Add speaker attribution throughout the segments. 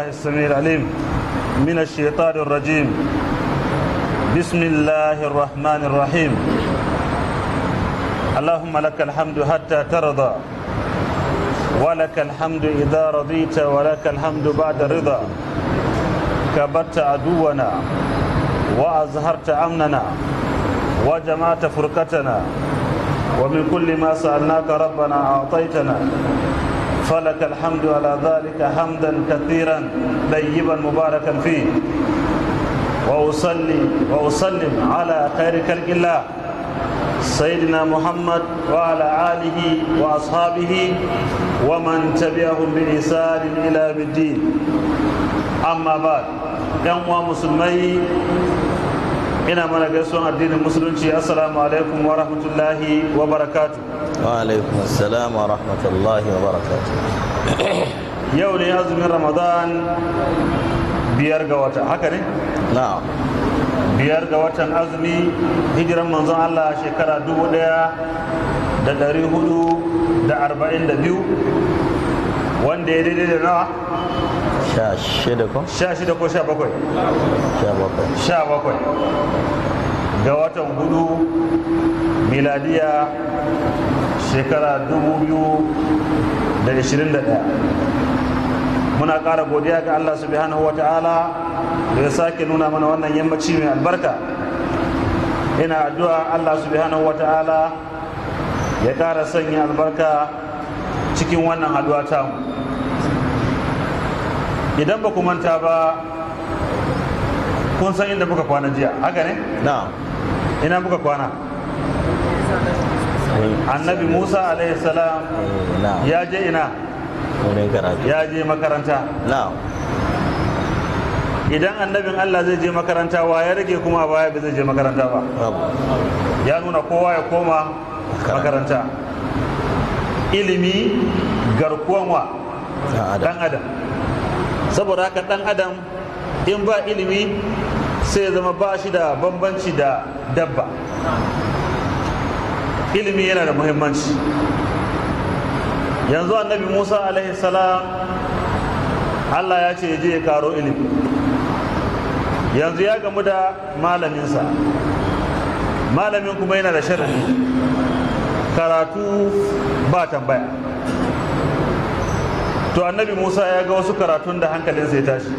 Speaker 1: بالله السميع العليم من الشيطان الرجيم بسم الله الرحمن الرحيم اللهم لك الحمد حتى ترضى ولك الحمد إذا رضيت ولك الحمد بعد رضا كبرت عدونا وأزهرت أمننا وجمعت فرقتنا ومن كل ما سألناك ربنا أعطيتنا فلك الحمد على ذلك حمدا كثيرا طيبا مباركا فيه وأصلي وأسلم على خير خلق الله سيدنا محمد وعلى آله وأصحابه ومن تبعهم بإحسان إلى يوم الدين أما بعد يوم مسلمي ina mana gaisuwan addinin musulunci assalamu alaikum wa rahmatullahi wa barakatu
Speaker 2: wa alaikum assalam wa rahmatullahi wa barakatu
Speaker 1: yau ne azumin ramadan biyar ga wata haka ne
Speaker 2: na'am
Speaker 1: biyar ga watan azumi hijiran manzon allah shekara dubu daya da dari hudu da arba'in da biyu wanda ya daidai da nawa
Speaker 2: sha shida ko
Speaker 1: sha shida ko sha bakwai
Speaker 2: sha bakwai
Speaker 1: sha bakwai ga watan hudu miladiya shekara dubu biyu da ishirin da ɗaya muna ƙara godiya ga allah subhanahu wa ta'ala da ya sake nuna mana wannan yammaci mai albarka ina addu'a allah subhanahu wa ta'ala ya ƙara sanya albarka cikin wannan haduwa tamu idan ba ku manta ba kun san inda muka kwana jiya haka ne
Speaker 2: na'am
Speaker 1: ina muka kwana annabi musa alaihi salam
Speaker 2: Eh, na'am
Speaker 1: ya je ina
Speaker 2: wurin karatu
Speaker 1: ya je makaranta
Speaker 2: na'am
Speaker 1: idan annabin allah zai je makaranta wa ya rage kuma a baya ba zai je makaranta ba
Speaker 2: babu
Speaker 1: ya nuna kowa ya koma makaranta ilimi garkuwan wa
Speaker 2: na adam
Speaker 1: dan adam saboda haka dan adam in ba ilimi sai ya zama ba shi da bambanci da dabba ilimi yana da muhimmanci yanzu annabi musa alaihi salam allah ya ce ya je ya karo ilimi yanzu ya gamu da malaminsa malamin kuma yana da sharadi karatu ba tambaya to annabi musa ya ga wasu karatun da hankalinsa ya tashi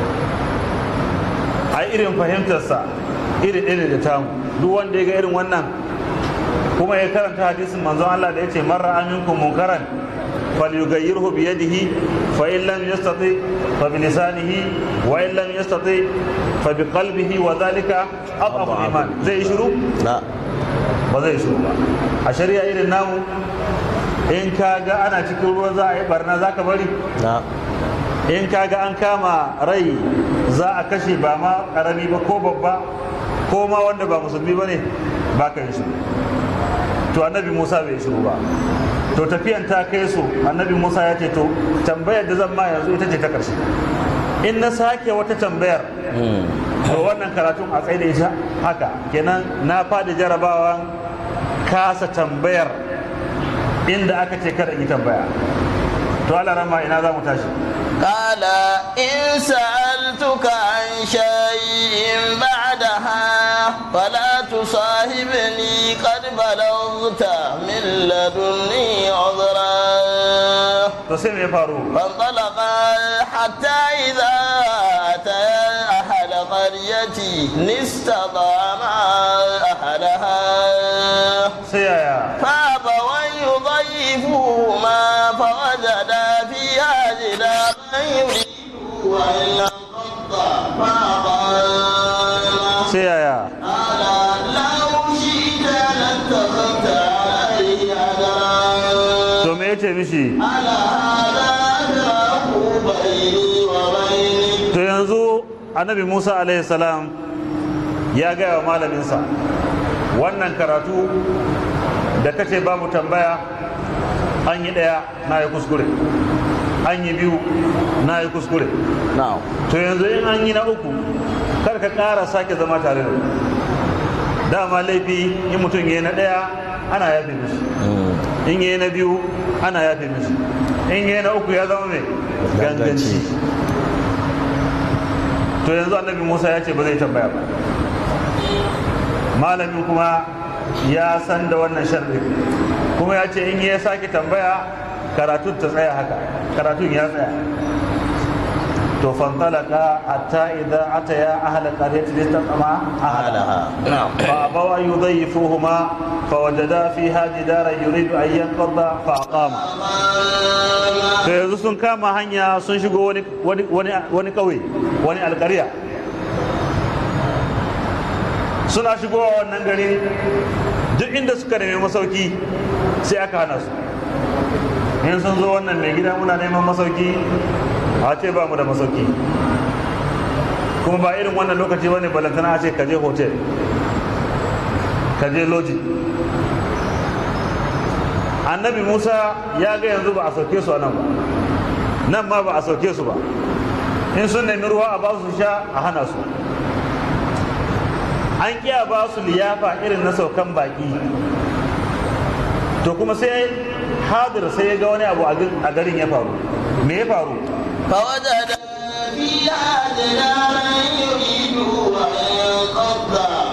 Speaker 1: a irin fahimtarsa iri iri da tamu duk wanda ya ga irin wannan kuma ya karanta hadisin manzon Allah da ya ce marra aminkum munkaran falyughayyirhu bi yadihi fa in lam yastati fa bi lisanihi wa in lam yastati fa bi qalbihi wa dhalika adhafu iman zai shiru
Speaker 2: na
Speaker 1: ba zai shiru ba a shari'a irin namu in ka ga ana cikin ruwa za a yi barna za ka bari
Speaker 2: na
Speaker 1: in ka ga an kama rai za a kashe ba ma karami ba ko babba ko ma wanda ba musulmi ba ne ba ka yi shiru to annabi musa bai shiru ba to tafiyan ta kai su annabi musa ya ce to tambayar da zan ma yanzu ita ce ta karshe in na sake wata tambayar
Speaker 2: Hmm.
Speaker 1: to wannan karatun a tsaye da ita haka kenan na fadi jarabawan kasa tambayar inda aka ce kada in yi tambaya to ala rama ina za mu tashi
Speaker 2: قال إن سألتك عن شيء بعدها فلا تصاحبني قد بلغت من لدني عذرا
Speaker 1: to sai me ya faru
Speaker 2: فانطلقا حتى إذا أتيا أهل قرية استطعما أهلها
Speaker 1: sai yaya
Speaker 2: فأبوا أن يضيفوهما فوجدا فيها جدارا يريد أن ينقض فأقام
Speaker 1: sai yaya
Speaker 2: قال لو شئت لاتخذت عليه أجرا
Speaker 1: to me yace mishi
Speaker 2: على هذا أجره بيني وبينك
Speaker 1: to yanzu annabi musa alaihi salam ya gaya wa malaminsa wannan karatu da kace babu tambaya an yi ɗaya na yi kuskure an yi biyu na yi kuskure
Speaker 2: نعم
Speaker 1: to yanzu in an yi na uku kar ka ƙara sake zama tare da ni. dama laifi in mutum ya yi na ɗaya ana yafe mishi in ya yi na biyu ana yafe mishi in ya yi na uku ya zama mai ganganci
Speaker 2: Ganganci.
Speaker 1: to yanzu annabi musa ya ce ba zai tambaya ba malamin kuma ya san da wannan sharri kuma ya ce in ya sake tambaya karatun ta tsaya haka karatun ya tsaya to fantalaka hatta idza ataya ahla qaryati litatama
Speaker 2: أهلها نعم
Speaker 1: فأبوا أن يضيفوهما فوجدا فيها جدارا يريد أن ينقض فأقام to yanzu sun kama hanya sun shigo wani wani wani wani kauye wani alƙarya suna shigowa wannan gari duk inda suka nemi masauki sai aka hana su in sun zo wannan mai gida muna neman masauki a ce ba mu da masauki kuma ba irin wannan lokaci bane balantana a ce ka je hotel ka je loji annabi musa ya ga yanzu ba a sauke su a nan ba nan ma ba a sauke su ba in sun nemi ruwa a ba su sha a hana su an kiya ba su liyafa irin na saukan baki to kuma sai hadir sai ya ga wani abu a garin ya faru me ya faru
Speaker 2: فوجد
Speaker 3: فيها جدارا يريد أن ينقض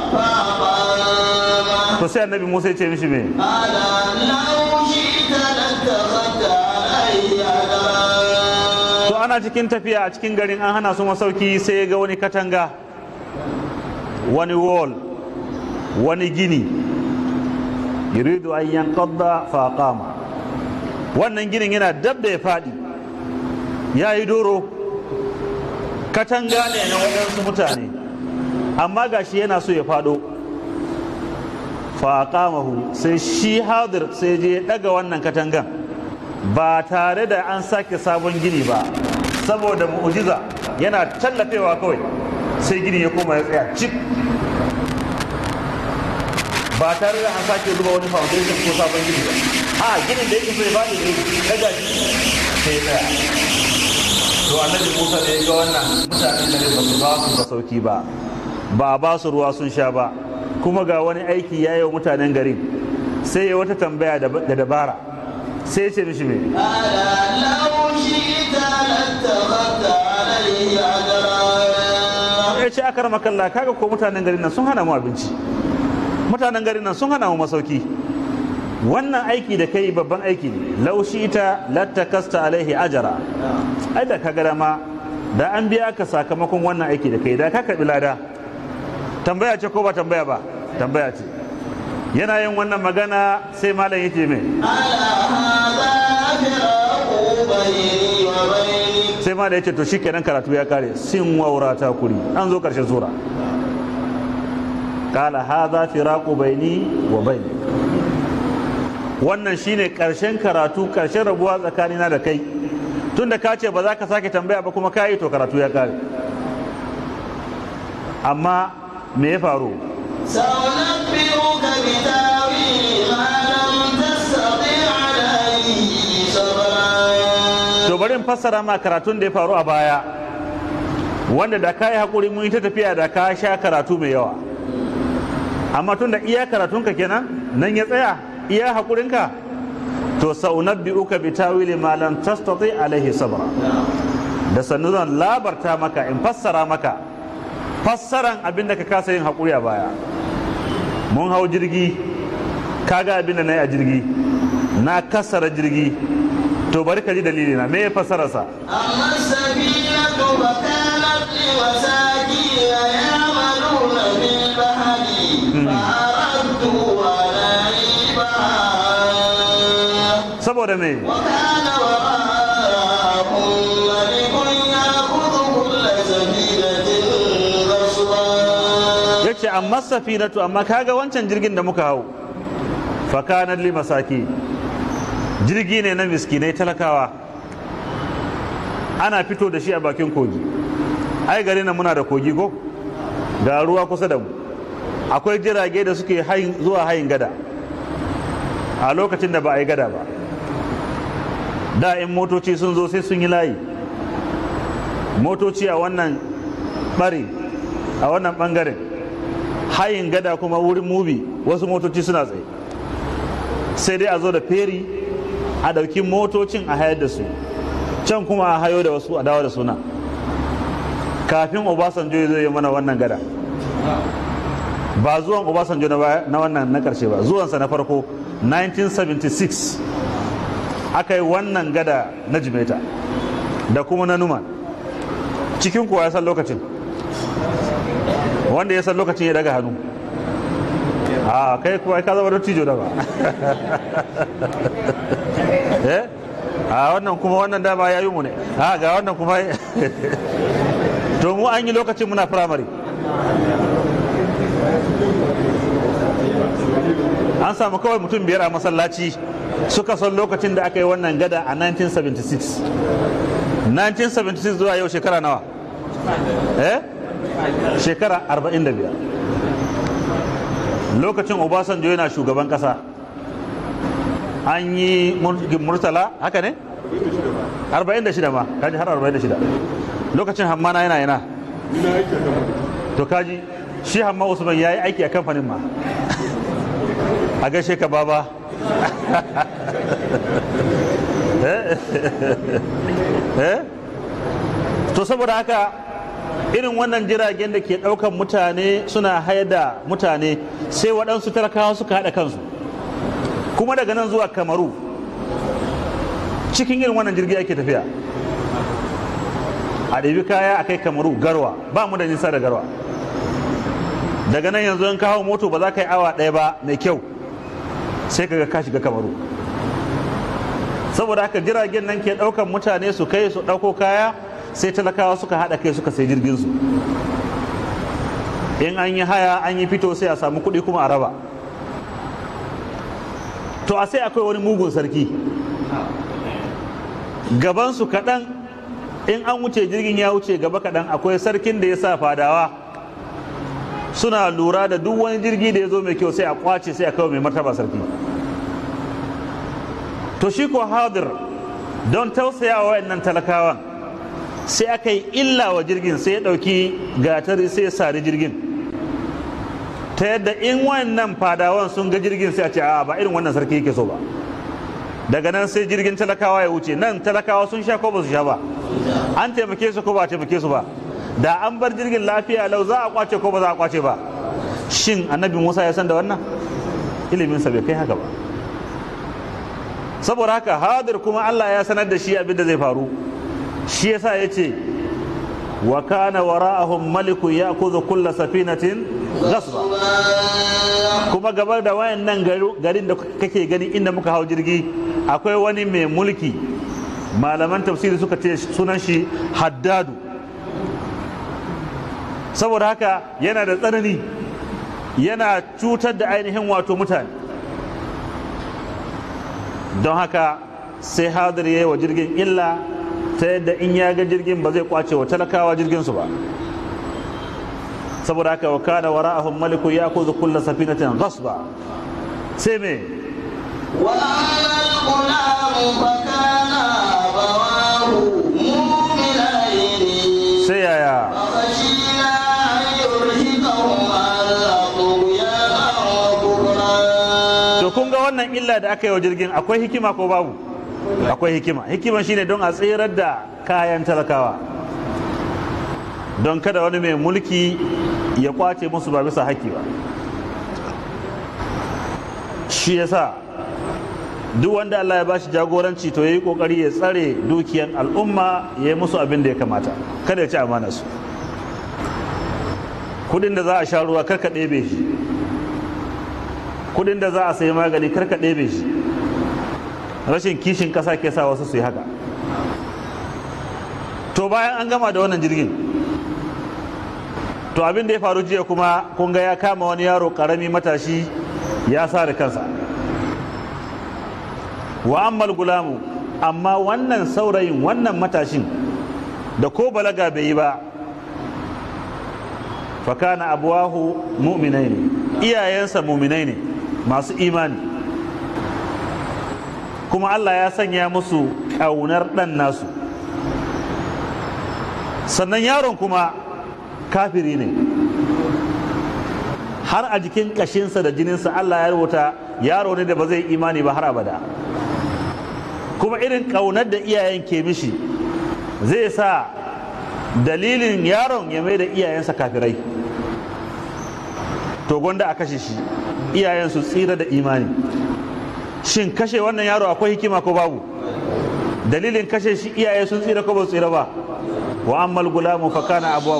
Speaker 3: فأقام
Speaker 1: to sai annabi musa ya ce mishi me
Speaker 3: قال لو شئت لاتخذت عليه أجرا
Speaker 1: to ana cikin tafiya a cikin garin an hana su masauki sai ya ga wani katanga wani wall wani gini yuridu an yanqadda fa qama wannan ginin yana dab da ya fadi ya yi doro katanga ne na waɗansu mutane amma gashi yana so ya fado fa qamahu sai shi hadir sai je ya daga wannan katangan ba tare da an sake sabon gini ba saboda mu'ujiza yana tallafewa kawai sai gini ya koma ya tsaya cik ba tare da an sake zuba wani foundation ko sabon gini ba a ginin da yake so ya bada ne daga shi sai ya tsaya to annabi musa da ya ga wannan mutanen da ba su ba su da sauki ba ba a ba su ruwa sun sha ba kuma ga wani aiki ya yi wa mutanen garin sai ya wata tambaya da da dabara sai ya ce mishi me
Speaker 3: قال لو شئت لاتخذت عليه أجرا
Speaker 1: ya ce akar makalla kaga ko mutanen garin nan sun hana mu abinci mutanen garin nan sun hana mu masauki wannan aiki da kai babban aiki ne laushi ita lattakasta alaihi ajara ai da kaga dama da an biya ka sakamakon wannan aiki da kai da ka karbi lada tambaya ce ko ba tambaya ba tambaya ce yana yin wannan magana sai malam yace mai
Speaker 3: ألا هذا فراق بيني وبينك
Speaker 1: sai malam yace to shikenan karatu ya kare sin waura ta kuri an zo karshen sura qala hadha firaqu baini wa bainik wannan shine karshen karatu karshen rabuwa tsakanina da kai tunda ka ce ba za ka sake tambaya ba kuma ka yi to karatu ya kare amma me ya faru
Speaker 3: سأنبئك بتاويل ما لم تستطع عليه صبرا
Speaker 1: to bari in fassara ma karatun da ya faru a baya wanda da ka yi haƙuri mun yi ta tafiya da ka sha karatu mai yawa amma tun da iya karatunka kenan nan ya tsaya iya haƙurinka to saunabbi uka bi tawili ma lam tastati alaihi sabra da sannu zan labarta maka in fassara maka fassaran abin da ka kasa yin haƙuri a baya mun hau jirgi kaga abin da na yi a jirgi na kasara jirgi to bari ka ji dalili na me ya fassararsa
Speaker 3: أما السفينة فكانت لمساكين يعملون في البحر فأردت أن أعيبها
Speaker 1: saboda me
Speaker 3: وكان وراءهم ملك يأخذ كل سفينة غصبا
Speaker 1: yace amma safinatu amma kaga wancan jirgin da muka hau fakanan li masaki jirgi ne na miskinai talakawa ana fito da shi a bakin kogi ai gari na muna da kogi ko ga ruwa kusa da mu akwai jirage da suke hayin- zuwa hayin gada a lokacin da ba a yi gada ba da in motoci sun zo sai sun yi layi motoci a wannan bari a wannan bangaren hayin gada kuma wurin mubi wasu motoci suna tsaye sai dai a zo da feri a ɗauki motocin a hayar da su can kuma a hayo da wasu a dawo da suna kafin obasanjo ya zo ya mana wannan gada ba zuwan obasanjo na baya- na wannan na karshe ba zuwansa na farko 1976 aka yi wannan gada na jimeta da kuma na numan cikin kuwa ya san lokacin wanda ya san lokacin ya daga hannu a kai kuwa ka zama dattijo da ba eh a wannan kuma wannan dama ya yi mu ne a ga wannan kuma to mu an yi lokacin muna firamare an samu kawai mutum biyar a masallaci suka son lokacin da aka yi wannan gada a 1976 1976 zuwa yau shekara nawa eh shekara 45 lokacin obasanjo yana shugaban kasa an yi mulkin murtala haka ne 46 ma kaji har 46 lokacin hammana yana yana to kaji shi hamma usman ya yi aiki a kamfanin ma a gaishe ka baba Eh? Eh? to saboda haka irin wannan jiragen da ke ɗaukan mutane suna haida mutane sai waɗansu talakawa suka haɗa kansu kuma daga nan zuwa kamaru cikin irin wannan jirgi ake tafiya a ɗabi kaya a kai kamaru garwa ba mu da nisa da garwa daga nan yanzu in kawo moto ba za ka yi awa ɗaya ba mai kyau sai ka ga ka shiga kamaru saboda haka jiragen nan ke ɗaukan mutane su kai su ɗauko kaya sai talakawa suka haɗa kai suka sai jirgin su in an yi haya an yi fito sai a samu kuɗi kuma a raba to a sai akwai wani mugun sarki gabansu kaɗan in an wuce jirgin ya wuce gaba kaɗan akwai sarkin da ya sa fadawa suna lura da duk wani jirgi da ya zo mai kyau sai a kwace sai a kawo mai martaba sarki to shi ko hadir don tausaya wa wayannan talakawan sai aka yi illa wa jirgin sai ya ɗauki gatari sai ya sari jirgin ta yadda in wannan fadawan sun ga jirgin sai a ce a ba irin wannan sarki yake so ba daga nan sai jirgin talakawa ya wuce nan talakawa sun sha ko ba su sha ba an taimake su ko ba a taimake su ba da an bar jirgin lafiya lau za a kwace ko ba za a kwace ba shin annabi musa ya san da wannan iliminsa bai kai haka ba saboda haka hadir kuma allah ya sanar da shi abin da zai faru shi yasa ya ce wa kana wara'ahum malikun ya'khudhu kulla safinatin ghasba kuma gabar da wayannan garin da kake gani inda muka hau jirgi akwai wani mai mulki malaman tafsiri suka ce sunan shi haddadu saboda haka yana da tsanani yana cutar da ainihin wato mutane don haka sai hadir ya yi wa jirgin illa ta yadda in ya ga jirgin ba zai kwace wa talakawa jirginsu ba saboda haka wa kana wara'ahum maliku ya kuzu kulla safinatin ghasba sai me
Speaker 3: وأما الغلام فكان أبواه مؤمنين
Speaker 1: sai yaya
Speaker 3: فخشينا أن يرهقهما طغيانا وكفرا
Speaker 1: to kun ga wannan illa da aka yi wa jirgin akwai hikima ko babu akwai hikima hikima shine don a tsirar da kayan talakawa don kada wani mai mulki ya kwace musu ba bisa haƙƙi ba shi yasa duk wanda Allah ya bashi jagoranci to yayi kokari ya tsare dukiyan al'umma ya yi musu abin da ya kamata kada ya ci amana su kudin da za a sha ruwa karka ɗebe shi kudin da za a sayi magani karka ɗebe shi rashin kishin ƙasa ke sa wasu su yi haka to bayan an gama da wannan jirgin to abin da ya faru jiya kuma kun ga ya kama wani yaro ƙarami matashi ya sa da kansa wa ammal gulamu amma wannan saurayin wannan matashin da ko balaga bai yi ba fakana abuwahu mu'minai ne iyayensa mu'minai ne masu imani kuma Allah ya sanya musu ƙaunar ɗan nasu sannan yaron kuma kafiri ne har a jikin ƙashinsa da jininsa Allah ya rubuta yaro ne da ba zai imani ba har abada kuma irin ƙaunar da iyayen ke mishi zai sa dalilin yaron ya mai da iyayensa kafirai to gwanda a kashe shi iyayen su tsira da imani shin kashe wannan yaro akwai hikima ko babu dalilin kashe shi iyaye sun tsira ko ba su tsira ba wa ammal gulamu fa kana abuwa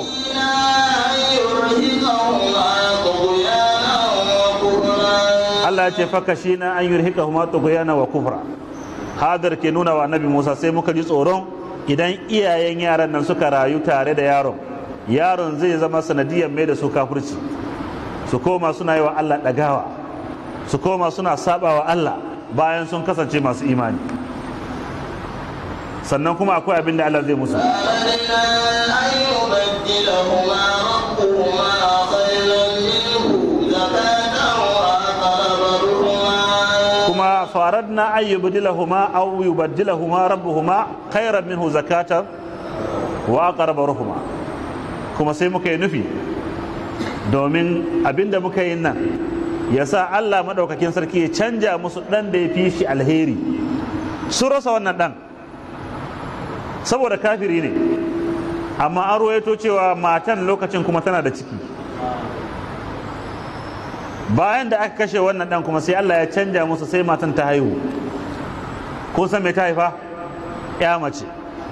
Speaker 1: Allah ya ce faka shi na an yurhika huma tughyana wa kufra hadar ke nuna wa annabi Musa sai muka ji tsoron idan iyayen yaran nan suka rayu tare da yaron yaron zai zama sanadiyar mai da su kafirci su koma suna yi wa Allah ɗagawa su koma suna saba wa Allah bayan sun kasance masu imani sannan kuma akwai abin da Allah zai musu kuma faradna an yubdilahuma aw yubaddilahuma rabbuhuma khairan minhu zakatan wa aqraba ruhuma kuma sai muka yi nufi domin abinda muka yi nan ya sa Allah maɗaukakin sarki ya canja musu ɗan da ya fi shi alheri su rasa wannan ɗan saboda kafiri ne amma an ruwaito cewa matan lokacin kuma tana da ciki bayan da aka kashe wannan ɗan kuma sai Allah ya canja musu sai matan ta haihu kun san me ta haifa ya mace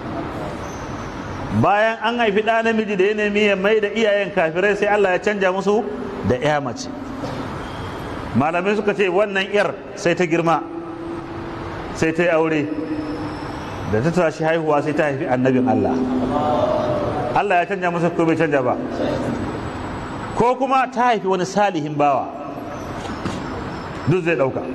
Speaker 1: bayan an haifi ɗa namiji da ya nemi ya mai da iyayen kafirai sai Allah ya canja musu da ya mace malamai suka ce wannan yar sai ta girma sai ta yi aure da ta tashi haihuwa sai ta haifi annabin Allah Allah ya canja musu ko bai canja ba ko kuma ta haifi wani salihin bawa duk zai ɗauka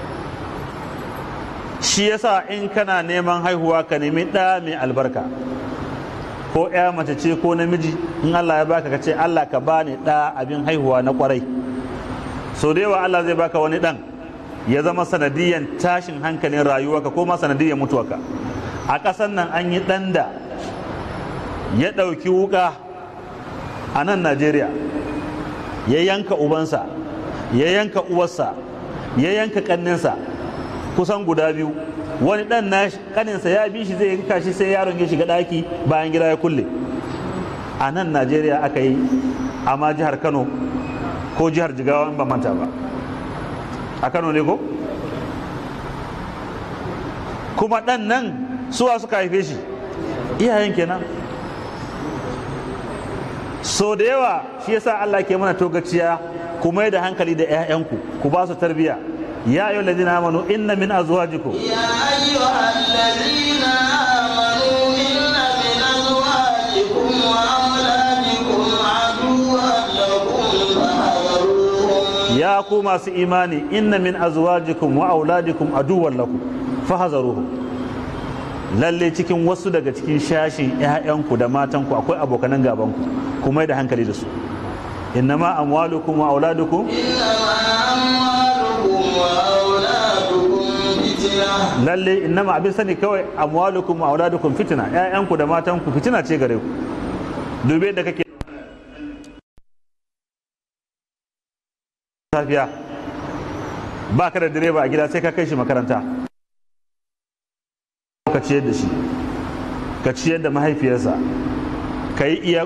Speaker 1: shi yasa in kana neman haihuwa ka nemi ɗa mai albarka ko ya mace ce ko namiji in Allah ya baka ka ce Allah ka bani ɗa abin haihuwa na kwarai so da yawa Allah zai baka wani ɗan ya zama sanadiyan tashin hankalin rayuwarka ko ma sanadiyan mutuwarka a ƙasan nan an yi ɗan da ya ɗauki wuƙa a nan Najeriya ya yanka ubansa ya yanka uwarsa ya yanka ƙanninsa kusan guda biyu wani dan na kaninsa ya bi shi zai yanka shi sai yaron ya shiga daki bayan gida ya kulle a nan najeriya aka yi amma jihar kano ko jihar jigawa in ba manta ba a kano ne ko kuma dan nan suwa suka haife shi iyayen kenan so da yawa shi yasa allah ke mana togaciya ku mai da hankali da 'ya'yanku ku ba su tarbiyya يا أيها الذين آمنوا إن من أزواجكم
Speaker 3: يا أيها الذين آمنوا إن من أزواجكم وأولادكم عدوا لكم فاحذروهم
Speaker 1: يا قوم إيماني إن من أزواجكم وأولادكم عدوا لكم فاحذروهم lalle cikin wasu daga cikin shashin 'ya'yanku da matanku akwai abokanan gabanku kuma da hankali da su innama amwalukum wa auladukum lalle innama abin sani kawai amwalukum wa auladukum fitina ƴaƴanku da matanku fitina ce gare ku dube da kake safiya ba ka da direba a gida sai ka kai shi makaranta ka ciyar da shi ka ciyar da mahaifiyarsa ka yi iya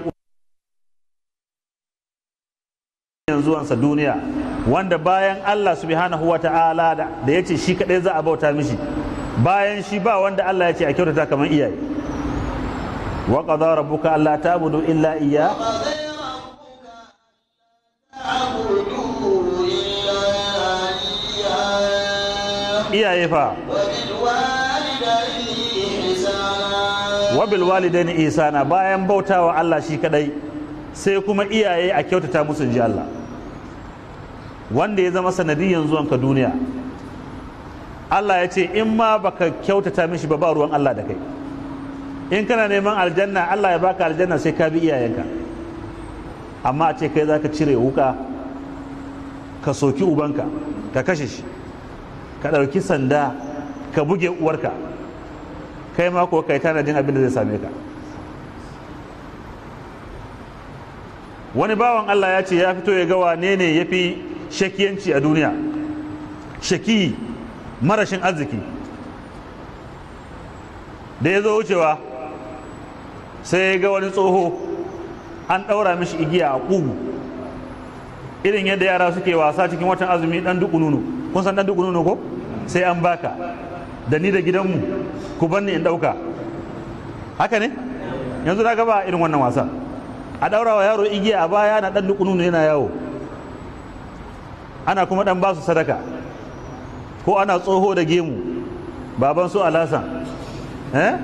Speaker 1: zuwansa duniya wanda bayan Allah subhanahu wa ta'ala da ya ce shi kadai za a bauta mishi bayan shi ba wanda Allah ya ce a kyautata kamar iyaye wa qadara rabbuka alla ta'budu illa iyya iyaye fa wa bil walidaini ihsana bayan bautawa Allah shi kadai sai kuma iyaye a kyautata musu ji Allah wanda ya zama sanadiyan zuwanka duniya Allah ya ce in ma baka kyautata mishi ba ba ruwan Allah da kai in kana neman aljanna Allah ya baka aljanna sai ka bi iyayenka amma a ce kai za ka cire wuka ka soki ubanka ka kashe shi ka ɗauki sanda ka buge uwarka kai ma ko kai tanadin abin da zai same ka wani bawan Allah ya ce ya fito ya ga wane ne ya fi shakiyanci a duniya shaki marashin arziki da ya zo wucewa sai ya ga wani tsoho an ɗaura mishi igiya a ƙugu irin yadda yara suke wasa cikin watan azumi ɗan duku nunu kun san ɗan duku nunu ko sai an baka da ni da gidanmu ku banni in ɗauka haka ne yanzu na gaba irin wannan wasa a ɗaura wa yaro igiya a baya na ɗan duku nunu yana yawo ana kuma ɗan basu sadaka ko ana tsoho da gemu baban su alasan eh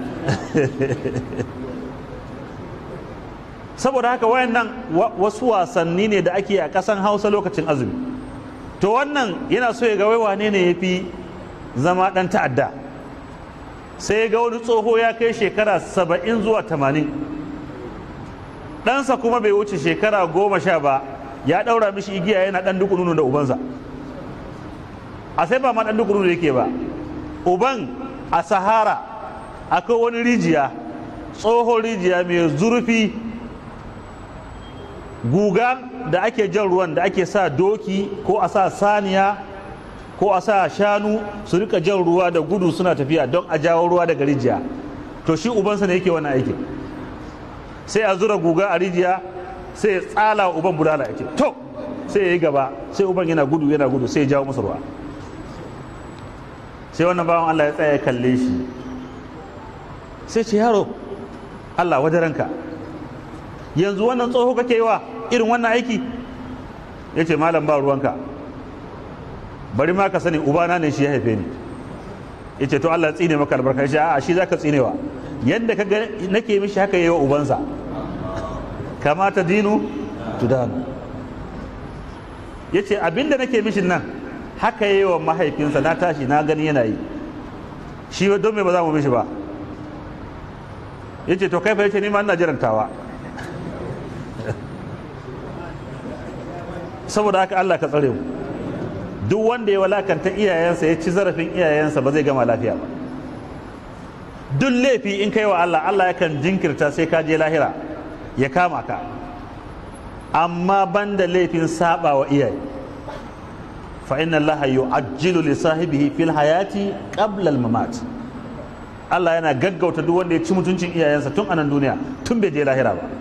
Speaker 1: saboda haka wayannan wasu wasanni ne da ake a ƙasan hausa lokacin azumi to wannan yana so ya ga wai wane ne ya fi zama ɗan ta'adda sai ya ga wani tsoho ya kai shekara saba'in zuwa tamanin ɗansa kuma bai wuce shekara goma sha ba ya ɗaura mishi igiya yana ɗan duk nunu da ubansa a sai ba ma ɗan duk nunu yake ba uban a sahara akwai wani rijiya tsohon rijiya mai zurfi guga da ake jan ruwan da ake sa doki ko a sa saniya ko a sa shanu su rika jan ruwa da gudu suna tafiya don a jawo ruwa daga rijiya to shi ubansa ne yake wannan aikin sai a zura guga a rijiya sai ya tsala wa uban bulala ya ce to sai ya yi gaba sai uban yana gudu yana gudu sai ya jawo masa ruwa sai wannan bawan Allah ya tsaya ya kalle shi sai ce yaro Allah wajen ranka yanzu wannan tsoho kake yi wa irin wannan aiki ya ce malam ba ruwanka bari ma ka sani ubana ne shi ya haife ni ya ce to Allah tsine maka albarka shi a shi za ka tsinewa yadda ka nake mishi haka yi wa ubansa kamata dinu tudanu ya ce abinda nake mishin nan haka yi wa mahaifinsa na tashi na gani yana yi shi don me ba za mu mishi ba ya ce to kai fa ya ce ni ma ina jirantawa saboda haka Allah ka tsare mu duk wanda ya walakanta iyayensa ya ci zarafin iyayensa ba zai gama lafiya ba duk laifi in kai wa Allah Allah yakan jinkirta sai ka je lahira ya kama ka amma banda laifin saba wa iyaye fa inna Allah yu'ajjilu li sahibihi fil hayati qabla al mamat Allah yana gaggauta duk wanda ya ci mutuncin iyayensa tun anan duniya tun bai je lahira ba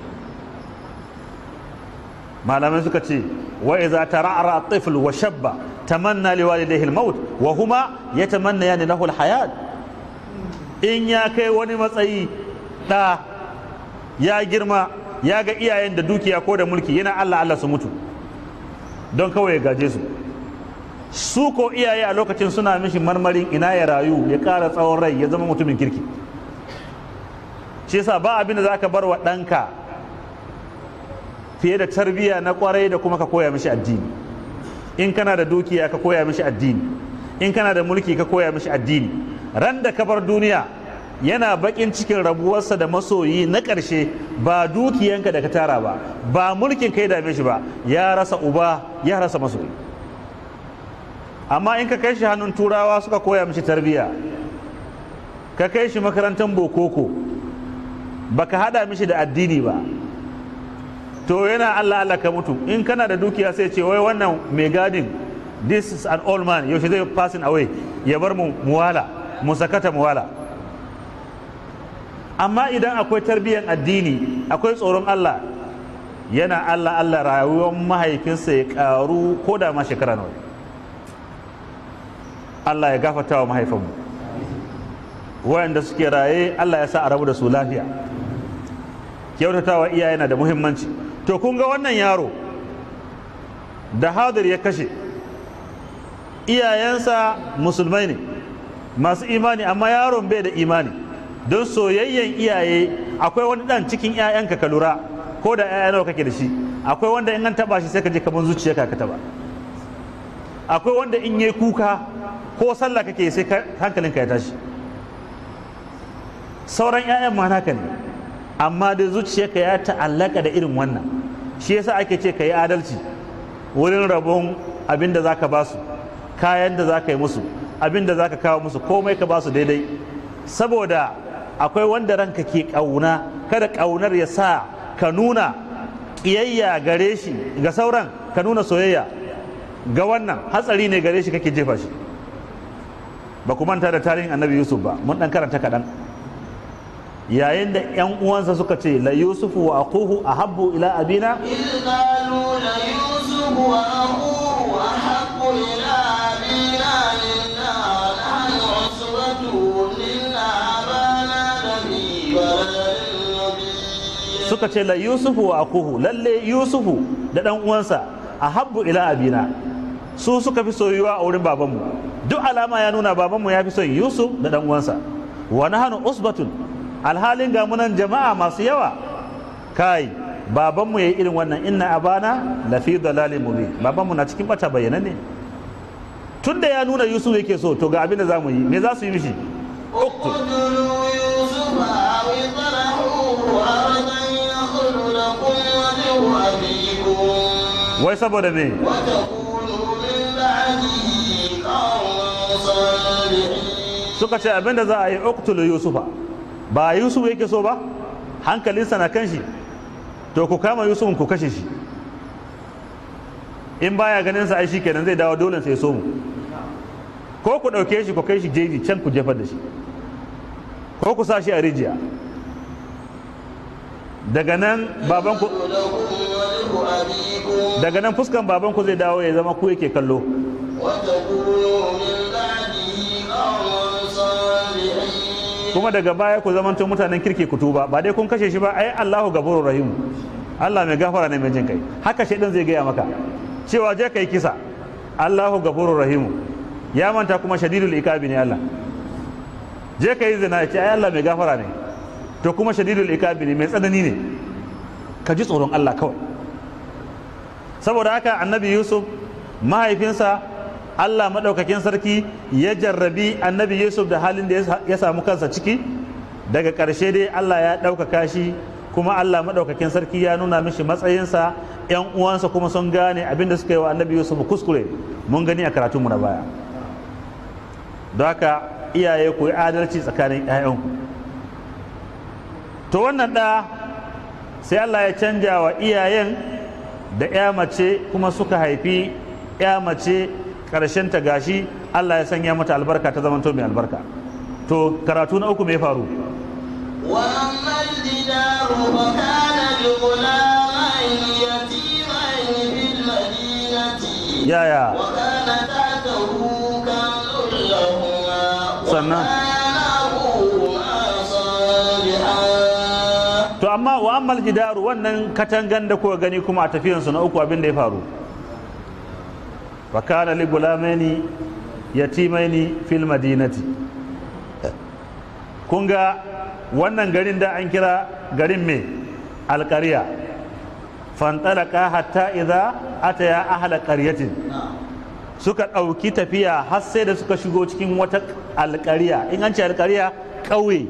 Speaker 1: malamai suka ce wa iza tara'ara at-tifl wa shabba tamanna li walidayhi al-maut wa huma yatamannayani lahu al-hayat in ya kai wani matsayi da ya girma ya ga iyayen da dukiya ko da mulki yana Allah Allah su mutu don kawai ya gaje su su ko iyaye a lokacin suna mishi marmarin ina ya rayu ya ƙara tsawon rai ya zama mutumin kirki shi yasa ba abin da za ka bar wa ɗanka fiye da tarbiyya na kwarai da kuma ka koya mishi addini in kana da dukiya ka koya mishi addini in kana da mulki ka koya mishi addini ran da ka bar duniya yana bakin cikin rabuwarsa da masoyi na ƙarshe ba dukiyanka da ka tara ba ba mulkin kai dame shi ba ya rasa uba ya rasa masoyi amma in ka kai shi hannun turawa suka koya mishi tarbiyya ka kai shi makarantar bokoko baka hada mishi da addini ba to yana Allah Allah ka mutu in kana da dukiya sai ce wai wannan mai gadin this is an old man yaushe zai passing away ya bar mu muwala mu sakata muwala amma idan akwai tarbiyyar addini akwai tsoron Allah yana Allah Allah rayuwar mahaifinsa ya karu ko da ma shekara nawa Allah ya gafata wa mahaifinmu wayanda suke raye Allah ya sa a rabu da su lafiya kyautatawa iyaye na da muhimmanci to kun ga wannan yaro da hadir ya kashe iyayensa musulmai ne masu imani amma yaron bai da imani don soyayyen iyaye akwai wani dan cikin 'ya'yanka ka lura ko da 'ya'ya nawa kake da shi akwai wanda in an taba shi sai ka je kamar zuciya ka taba akwai wanda in yi kuka ko sallah kake sai hankalinka ya tashi sauran 'ya'yan ma naka ne amma da zuciyarka ya ta'allaka da irin wannan shi yasa ake ce ka yi adalci wurin rabon abin da za ka ba su kayan da za ka yi musu abin da za ka kawo musu komai ka ba su daidai saboda akwai wanda ranka ke ƙauna kada ƙaunar ya sa ka nuna ƙiyayya gare shi ga sauran ka nuna soyayya ga wannan hatsari ne gare shi kake jefa shi ba ku manta da tarihin annabi yusuf ba mun ɗan karanta kaɗan yayin da yan uwansa suka ce la yusufu wa akuhu ahabbu ila abina
Speaker 3: إذ قالوا ليوسف وأخوه أحب إلى أبينا منا ونحن عصبة إن أبانا لفي ضلال مبين
Speaker 1: suka ce la yusufu wa akuhu lalle yusufu da dan uwansa ahabbu ila abina su suka fi soyuwa a wurin babanmu duk alama ya nuna babanmu ya fi son yusuf da dan uwansa wa nahnu usbatun alhalin ga munan jama'a masu yawa kai babanmu yayi irin wannan inna abana lafi dalalin mubin babanmu na cikin bata bayyana ne tunda ya nuna yusuf yake so to ga abin da zamu yi me za su yi mishi
Speaker 3: اقتلوا يوسف أو اطرحوه أرضا يخل لكم وجه أبيكم
Speaker 1: wai saboda me
Speaker 3: وتكونوا من بعده قوما صالحين
Speaker 1: suka ce abin da za a yi uktulu yusufa ba yusuf yake so ba hankalinsa na kan shi to ku kama yusuf ku kashe shi in baya ganin sa ai shi kenan zai dawo dole sai so mu ko ku ɗauke shi ku kai shi jeji can ku jefar da shi ko ku sa shi a rijiya daga nan babanku
Speaker 3: لكم وجه أبيكم
Speaker 1: daga nan fuskan babanku zai dawo ya zama ku yake kallo
Speaker 3: وتكونوا من بعده قوما صالحين
Speaker 1: kuma daga baya ku zamanto mutanen kirki ku tuba ba dai kun kashe shi ba ai Allahu gafurur rahim Allah mai gafara ne mai jin kai haka shaidan zai gaya maka cewa je kai kisa Allahu gafurur rahim ya manta kuma shadidul ikabi ne Allah je kai zina ya ce ai Allah mai gafara ne to kuma shadidul ikabi ne mai tsanani ne ka ji tsoron Allah kawai saboda haka annabi Yusuf mahaifinsa Allah maɗaukakin sarki ya jarrabi annabi Yusuf da halin da ya samu kansa ciki daga ƙarshe dai Allah ya ɗaukaka shi kuma Allah maɗaukakin sarki ya nuna mishi matsayinsa ‘yan uwansa kuma sun gane abin da suka yi wa annabi Yusuf kuskure mun gani a karatunmu na baya don haka iyaye ku yi adalci tsakanin ‘ya'yanku to wannan ɗa sai Allah ya canja wa iyayen da ‘ya mace kuma suka haifi ‘ya mace ta gashi Allah ya sanya mata albarka ta zamanto mai albarka to karatu na uku mai faru
Speaker 3: وأما الجدار فكان لغلامين يتيمين في المدينة
Speaker 1: yaya
Speaker 3: وكان تحته كنز لهما
Speaker 1: Sannan?
Speaker 3: وكان أبوهما صالحا
Speaker 1: to amma wa ammal jidaru wannan katangan da kuka gani kuma a tafiyansu na uku abin da ya faru wa kana li gulamaini yatimaini fil madinati kun ga wannan garin da an kira garin me alƙarya fantalaka hatta idza ataya ahla qaryatin suka ɗauki tafiya har sai da suka shigo cikin wata alƙarya in an ce alƙarya ƙauye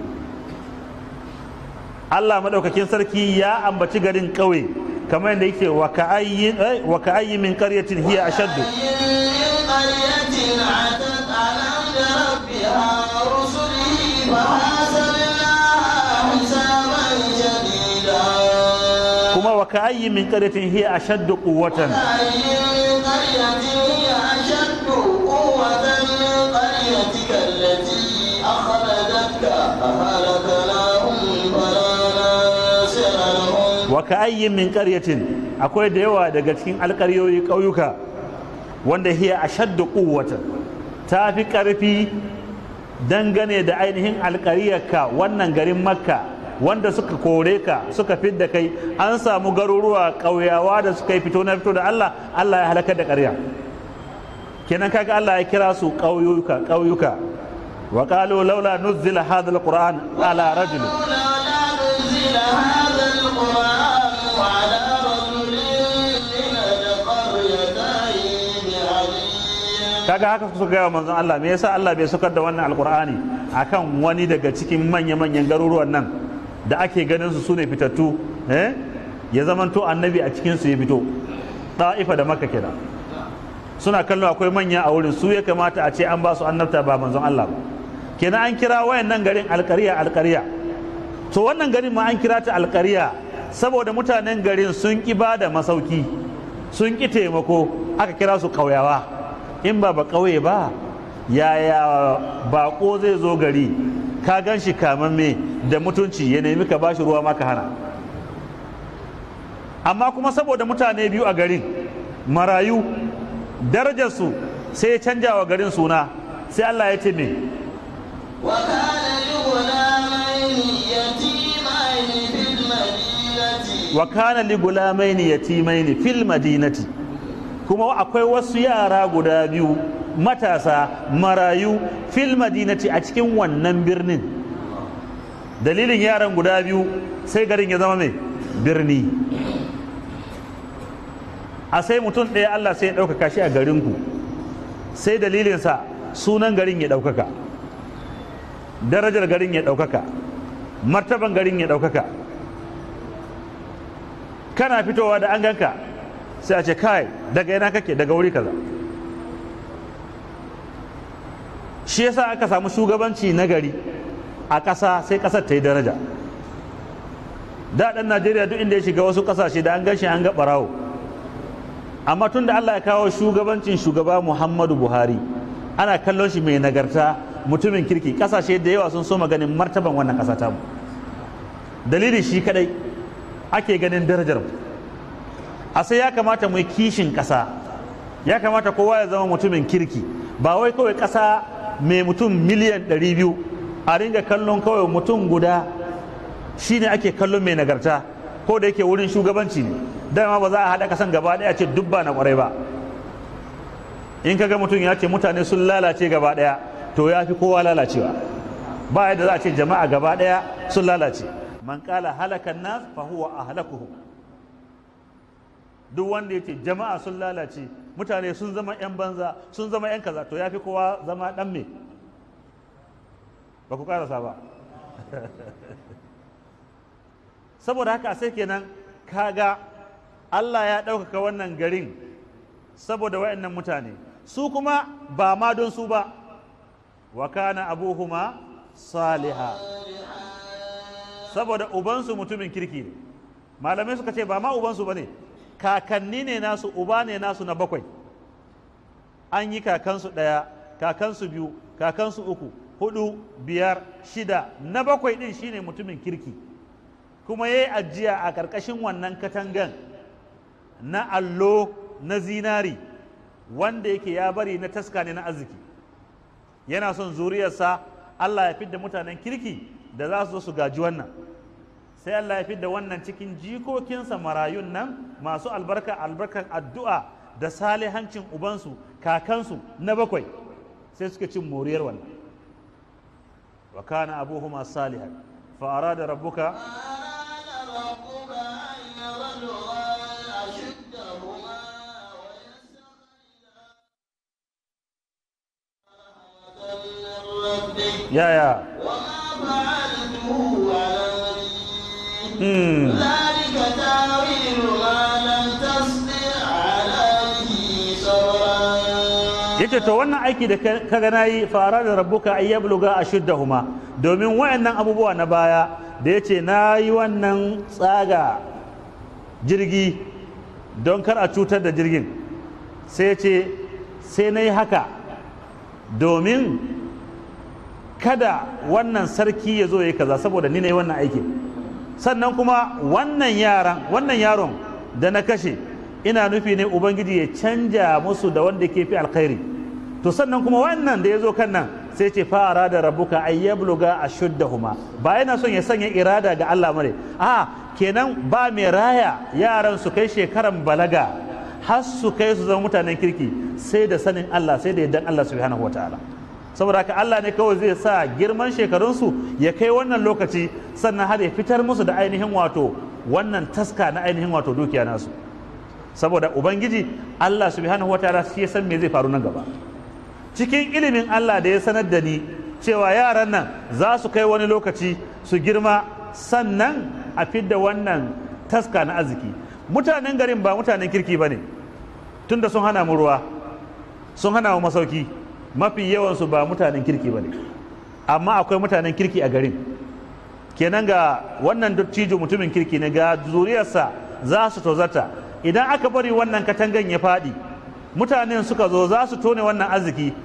Speaker 1: Allah maɗaukakin sarki ya ambaci garin ƙauye kamar yadda yake wa ka'ayyin eh, wa ka'ayyin min qaryatin hiya ashaddu
Speaker 3: من قرية عتت عن أمر ربها ورسله فحاسبناها حسابا شديدا
Speaker 1: kuma wa ka'ayyin min qaryatin hiya ashaddu quwwatan
Speaker 3: أي من قرية هي أشد قوة من قريتك التي أخرجتك أهلكناهم فلا ناصر لهم
Speaker 1: wa ka'ayyin min qaryatin akwai da yawa daga cikin alƙaryoyi ƙauyuka wanda hiya ashaddu quwwatan ta fi ƙarfi dangane da ainihin alƙaryarka wannan garin makka wanda suka kore ka suka fidda kai an samu garuruwa ƙauyawa da suka yi fito na fito da Allah Allah ya halakar da ƙarya kenan kaga Allah ya kira su ƙauyuka ƙauyuka wa qalu laula nuzzila hadha alquran ala rajulin
Speaker 3: لولا نزل هذا القرآن على رجل من القريتين عظيم
Speaker 1: kaga haka suka gaya wa manzon Allah me yasa Allah bai sukar da wannan alkur'ani akan wani daga cikin manya-manyan garuruwan nan da ake ganin su sune fitattu eh ya zamanto annabi a cikin su ya fito ta'ifa da makka kenan suna kallon akwai manya a wurin su ya kamata a ce an ba su annabta ba manzon Allah ba kenan an kira wayannan garin alƙarya alƙarya to wannan garin ma an kira ta alƙarya saboda mutanen garin sun ki ba da masauki sun ki taimako aka kira su ƙauyawa in ba ba ƙauye ba yaya baƙo zai zo gari ka gan shi kamamme da mutunci ya nemi ka bashi ruwa maka hana amma kuma saboda mutane biyu a garin marayu darajarsu sai ya canja wa garin suna sai Allah ya ce me
Speaker 3: وكان لغلامين يتيمين
Speaker 1: wa kana li gulamaini yatimaini
Speaker 3: في المدينة
Speaker 1: fil madinati kuma akwai wasu yara guda biyu matasa marayu fil madinati a cikin wannan birnin dalilin yaran guda biyu sai garin ya zama mai birni a sai mutum ɗaya Allah sai ya ɗaukaka shi a garinku sai dalilinsa sunan garin ya ɗaukaka darajar garin ya ɗaukaka martaban garin ya ɗaukaka kana fitowa da an ganka sai a ce kai daga yana kake daga wuri kaza shi yasa aka samu shugabanci na gari a ƙasa sai ƙasar ta yi daraja da ɗan najeriya duk inda ya shiga wasu ƙasashe da an gan shi an ga ɓarawo amma tun da allah ya kawo shugabancin shugaba muhammadu buhari ana kallon shi mai nagarta mutumin kirki ƙasashe da yawa sun so ganin martaban wannan ƙasa tamu dalili shi kadai ake ganin darajar mu a sai ya kamata mu yi kishin ƙasa ya kamata kowa ya zama mutumin kirki ba wai kawai ƙasa mai mutum miliyan 200 a ringa kallon kawai mutum guda shine ake kallon mai nagarta ko da yake wurin shugabanci ne dama ba za a haɗa ƙasan gaba ɗaya ce dubba na ƙwarai ba in kaga mutum ya ce mutane sun lalace gaba ɗaya to ya fi kowa lalacewa ba yadda za a ce jama'a gaba ɗaya sun lalace man kala halakan nas fa huwa ahlakuhum duk wanda yace jama'a sun lalace mutane sun zama yan banza sun zama yan kaza to yafi kowa zama dan me ba ku karasa ba saboda haka sai kenan kaga Allah ya ɗaukaka wannan garin saboda wayannan mutane su kuma ba ma don su ba wa kana abuhuma saliha saboda ubansu mutumin kirki ne malamai suka ce ba ma ubansu ba ne kakanni ne nasu uba ne nasu na bakwai an yi kakansu ɗaya kakansu biyu kakansu uku hudu biyar shida na bakwai ɗin shine mutumin kirki kuma ya yi ajiya a ƙarƙashin wannan katangan na allo na zinari wanda yake ya bari na taska ne na arziki yana son zuriyarsa allah ya fidda mutanen kirki da za su zo su gaji wannan sai Allah ya fidda wannan cikin jikokinsa marayun nan masu albarka albarkan addu'a da salihancin ubansu kakansu na bakwai sai suka cin moriyar wannan wa kana abuhuma salihan fa arada rabbuka
Speaker 3: أراد ربك أن يبلغا أشدهما ويستخرجا رحمة من ربك
Speaker 1: yaya
Speaker 3: وما فعلته عن أمري
Speaker 1: hmm.
Speaker 3: ذلك تاويل ما لم تستطع عليه صبرا
Speaker 1: yace to wannan aiki da ka ka ga nayi fara da rabbuka ay yabluga ashuddahuma domin wayannan abubuwa na baya da yace nayi wannan tsaga jirgi don kar a cutar da jirgin sai yace sai nayi haka domin kada wannan sarki ya zo ya yi kaza saboda ni ne wannan aikin sannan kuma wannan yaran wannan yaron da na kashe ina nufi ne ubangiji ya canja musu da wanda ke fi alkhairi to sannan kuma wannan da ya zo kan nan sai ce fara da rabuka ay yabluga ashuddahuma ba yana son ya sanya irada ga Allah mare a kenan ba mai raya yaran su kai shekaran balaga har su kai su zama mutanen kirki sai da sanin Allah sai da yaddan Allah subhanahu wataala saboda haka Allah ne kawai zai sa girman shekarunsu ya kai wannan lokaci sannan har ya fitar musu da ainihin wato wannan taska na ainihin wato dukiya nasu saboda ubangiji Allah subhanahu wataala shi ya san me zai faru nan gaba cikin ilimin Allah da ya sanar da ni cewa yaran nan za su kai wani lokaci su girma sannan a fidda wannan taska na arziki mutanen garin ba mutanen kirki ba ne tunda sun hana mu ruwa sun hana mu masauki mafi yawansu ba mutanen kirki ba ne amma akwai mutanen kirki a garin kenan ga wannan dattijo mutumin kirki ne ga zuriyarsa za su tozarta idan aka bari wannan katangan ya faɗi mutanen suka zo za su tone wannan arziki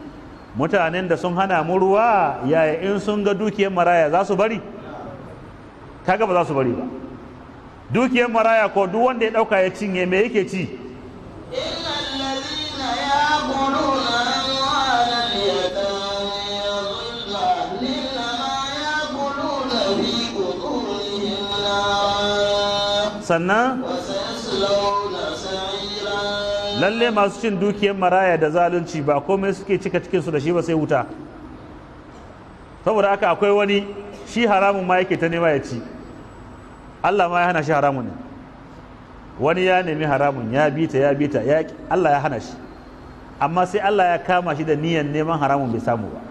Speaker 1: mutanen da sun hana mu ruwa yaya in sun ga dukiyar maraya za su bari kaga ba za su bari ba dukiyar maraya ko duk wanda ya dauka ya cinye me yake ci
Speaker 3: إن الذين يأكلون أموال اليتامى ظلما إنما يأكلون في بطونهم نارا
Speaker 1: sannan
Speaker 3: وسيصلون سعيرا
Speaker 1: lalle masu cin dukiyar maraya da zalunci ba komai suke cika cikinsu da shi ba sai wuta saboda haka akwai wani shi haramun ma yake ta nema ya ci Allah ma ya hana shi haramun ne wani ya nemi haramun ya bita ya bita ya ki- Allah ya hana shi amma sai Allah ya kama shi da niyyar neman haramun bai samu ba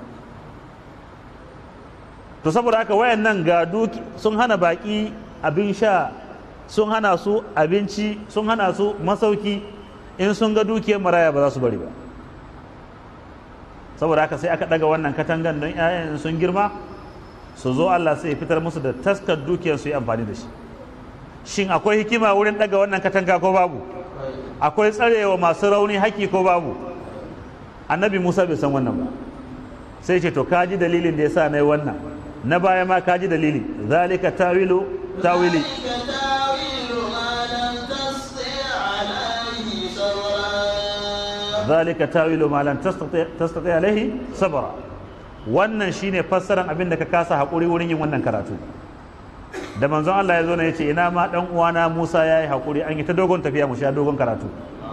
Speaker 1: to saboda haka wayannan ga duki sun hana baki abin sha sun hana su abinci sun hana su masauki in sun ga dukiyar maraya ba za su bari ba saboda haka sai aka daga wannan katangan don 'ya'yan sun girma su zo Allah sai ya fitar musu da taskar dukiyar su yi amfani da shi shin akwai hikima wurin daga wannan katanga ko babu akwai tsarewa masu rauni haƙƙi ko babu annabi musa bai san wannan ba sai ce to kaji dalilin da ya sa na yi wannan na baya ma kaji dalili zalika tawilu tawili
Speaker 3: ذلك تاويل ما لم تستطع عليه صبرا
Speaker 1: zalika tawilu ma lan tastati tastati alaihi sabra wannan shine fassaran abin da ka kasa hakuri wurin yin wannan karatu da manzon Allah ya zo ne yace ina ma dan uwana Musa yayi hakuri an yi ta dogon tafiya mu sha dogon karatu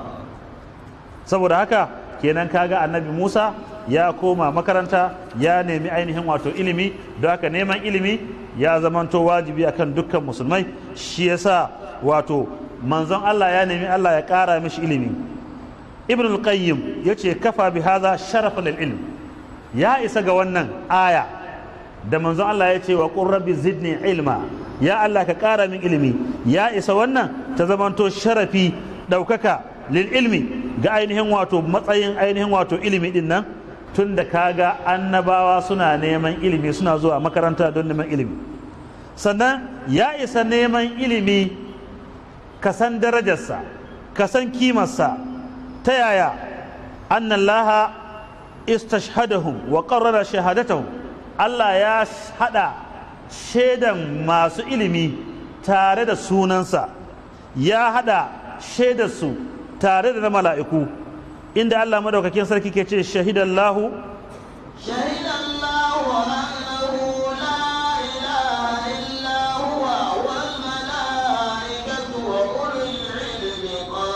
Speaker 1: saboda haka kenan kaga annabi Musa ya koma makaranta ya nemi ainihin wato ilimi don haka neman ilimi ya zamanto wajibi akan dukkan musulmai shi yasa wato manzon Allah ya nemi Allah ya ƙara mishi ilimi ibn al-qayyim yace kafa bi hadha sharafan lil ilm ya isa ga wannan aya da manzon Allah ya ce wa qur rabbi zidni ilma ya Allah ka ƙara min ilimi ya isa wannan ta zamanto sharafi ɗaukaka lil ilmi ga ainihin wato matsayin ainihin wato ilimi din nan tun da kaga annabawa suna neman ilimi suna zuwa makaranta don neman ilimi sannan ya isa neman ilimi ka san darajarsa ka san kimarsa ta yaya annallaha istashhadahum wa qarrara shahadatahum Allah ya hada shaidan masu ilimi tare da sunansa ya hada shaidarsu tare da na mala'iku inda Allah madaukakin sarki ke ce shahidallahu
Speaker 3: شهد الله أنه لا إله إلا هو والملائكة وأولو العلم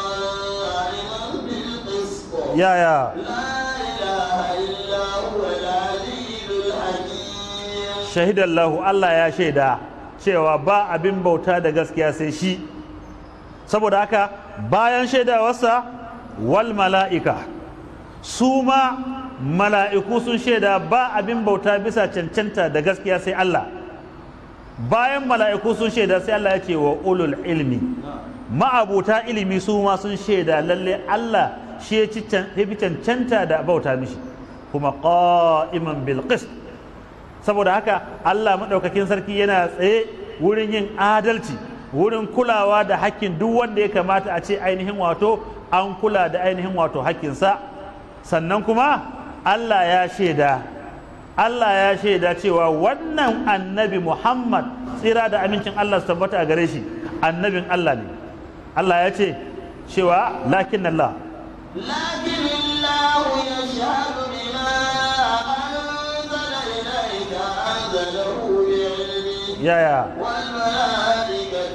Speaker 3: قائما بالقسط
Speaker 1: yaya
Speaker 3: لا إله إلا هو العزيز الحكيم
Speaker 1: shahidallahu Allah ya shaida cewa ba abin bauta da gaskiya sai shi saboda haka bayan shaidawarsa wal mala'ika su ma mala'iku sun shaida ba abin bauta bisa cancanta da gaskiya sai Allah bayan mala'iku sun shaida sai Allah ya ce wa ulul ilmi ma'abuta ilimi su ma sun shaida lalle Allah shi ya ci can- ya fi cancanta da bauta mishi kuma qa'iman bil qist saboda haka Allah maɗaukakin sarki yana tsaye wurin yin adalci wurin kulawa da hakkin duk wanda ya kamata a ce ainihin wato an kula da ainihin wato hakkinsa sannan kuma Allah ya shaida Allah ya shaida cewa wannan annabi Muhammad tsira da amincin Allah su tabbata a gare shi annabin Allah ne Allah ya ce cewa lakin Allah
Speaker 3: لكن الله يشهد بما أنزل إليك أنزله بعلمه
Speaker 1: yaya
Speaker 3: والملائكة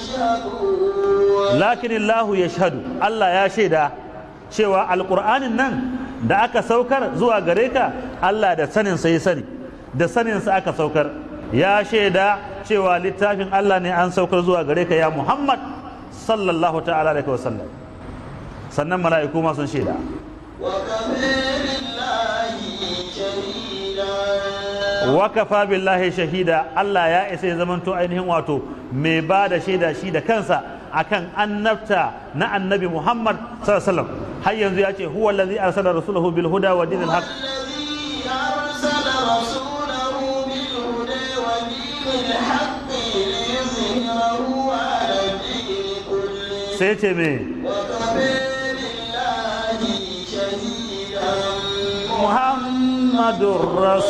Speaker 3: يشهدون
Speaker 1: lakin Allah ya shahadu Allah ya shaida cewa alƙur'anin nan da aka saukar zuwa gare ka Allah da saninsa ya sani da saninsa aka saukar ya shaida cewa littafin Allah ne an saukar zuwa gare ka ya Muhammad sallallahu ta'ala alaihi wasallam sannan mala'iku ma sun shaida
Speaker 3: وكفى بالله شهيدا
Speaker 1: wa kafa billahi shahida Allah ya isa ya zamanto ainihin wato mai ba da shaida shi da kansa akan annabta na annabi Muhammad sallallahu alaihi wasallam har yanzu ya ce huwa allazi arsala rasulahu bil huda wa dinil haqq
Speaker 3: والذي أرسل رسوله بالهدى ودين الحق ليظهره على الدين كله
Speaker 1: sai ce me
Speaker 3: وكفى بالله شهيدا
Speaker 1: Muhammad muhammadur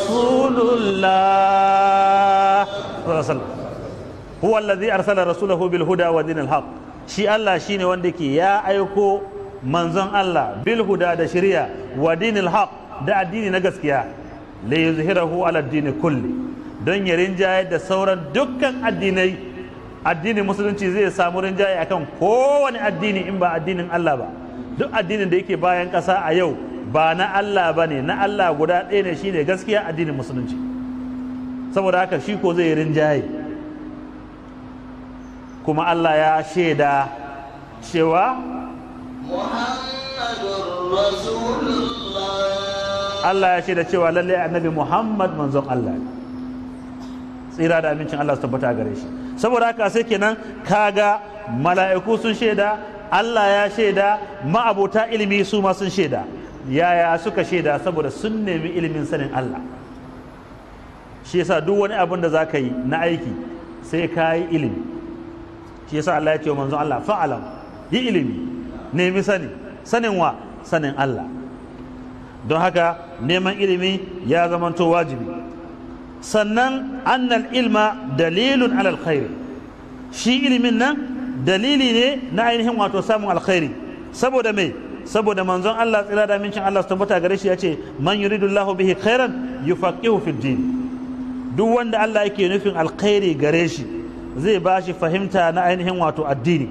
Speaker 1: rasulullah huwa alladhi arsala rasulahu bil huda wa dinil haqq shi Allah shine wanda ke ya aiko manzon Allah bil huda da shari'a wa dinil haqq da addini na gaskiya la yuzhirahu ala dini kulli don ya rinjaye da sauran dukkan addinai addinin musulunci zai samu rinjaye akan kowane addini in ba addinin Allah ba duk addinin da yake bayan ƙasa a yau ba na Allah ba ne na Allah guda ɗaya ne shine gaskiya addinin musulunci saboda haka shi ko zai rinjaye kuma Allah ya shaida cewa
Speaker 3: محمد رسول الله
Speaker 1: Allah ya shaida cewa lalle annabi Muhammad manzon Allah ne tsira da amincin Allah su tabbata gare shi saboda haka sai kenan kaga mala'iku sun shaida Allah ya shaida ma'abota ilimi su ma sun shaida yaya suka shaida saboda sun nemi ilimin sanin Allah shi yasa duk wani abin da zaka yi na aiki sai ka yi ilimi shi yasa Allah ya ce wa manzon Allah fa'alam yi ilimi nemi sani sanin wa sanin Allah don haka neman ilimi ya zamanto wajibi sannan annal ilma dalilun alal khairi shi ilimin nan dalili ne na ainihin wato samun alkhairi saboda mai saboda manzon Allah tsira da mincin Allah su tabbata gare shi ya ce man yuridullahu bihi khairan yufaqihu fid din duk wanda Allah yake nufin alkhairi gare shi zai ba shi fahimta na ainihin wato addini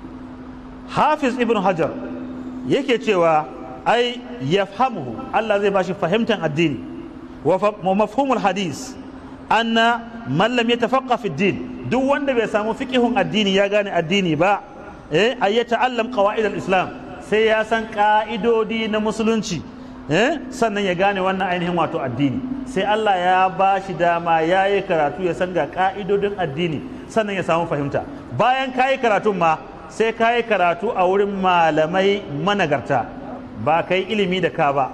Speaker 1: hafiz ibn hajar yake cewa ai yafhamuhu Allah zai ba shi fahimtar addini wa mafhumul hadis anna man lam yatafaqqa fi din duk wanda bai samu fiqihun addini ya gane addini ba eh ay yata'allam qawaid al-islam sai ya san ka'idodi na musulunci eh sannan ya gane wannan ainihin wato addini sai Allah ya ba shi dama ya yi karatu ya san ga ka'idodin addini sannan ya samu fahimta bayan ka yi karatun ma sai ka yi karatu a wurin malamai managarta ba ka yi ilimi da ka ba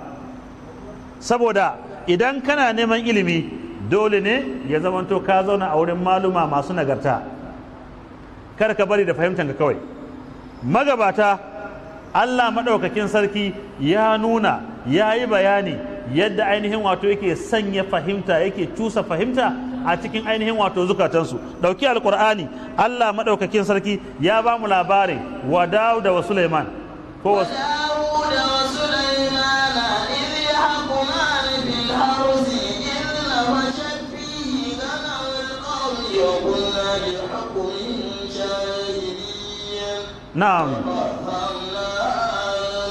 Speaker 1: saboda idan kana neman ilimi dole ne ya zamanto ka zauna a wurin maluma masu nagarta kar ka bari da fahimtanka kawai magabata Allah maɗaukakin sarki ya nuna ya yi bayani yadda ainihin wato yake sanya fahimta yake cusa fahimta a cikin ainihin wato zukatansu ɗauki alkur'ani Allah maɗaukakin sarki ya ba mu labarin wa Dawuda wa Suleiman ko wasu
Speaker 3: وداود وسليمان إذ يحكمان في الحرث إذ نفشت فيه غنم القوم وكنا بحكمهم شاهدين
Speaker 1: na'am
Speaker 3: ففهمناها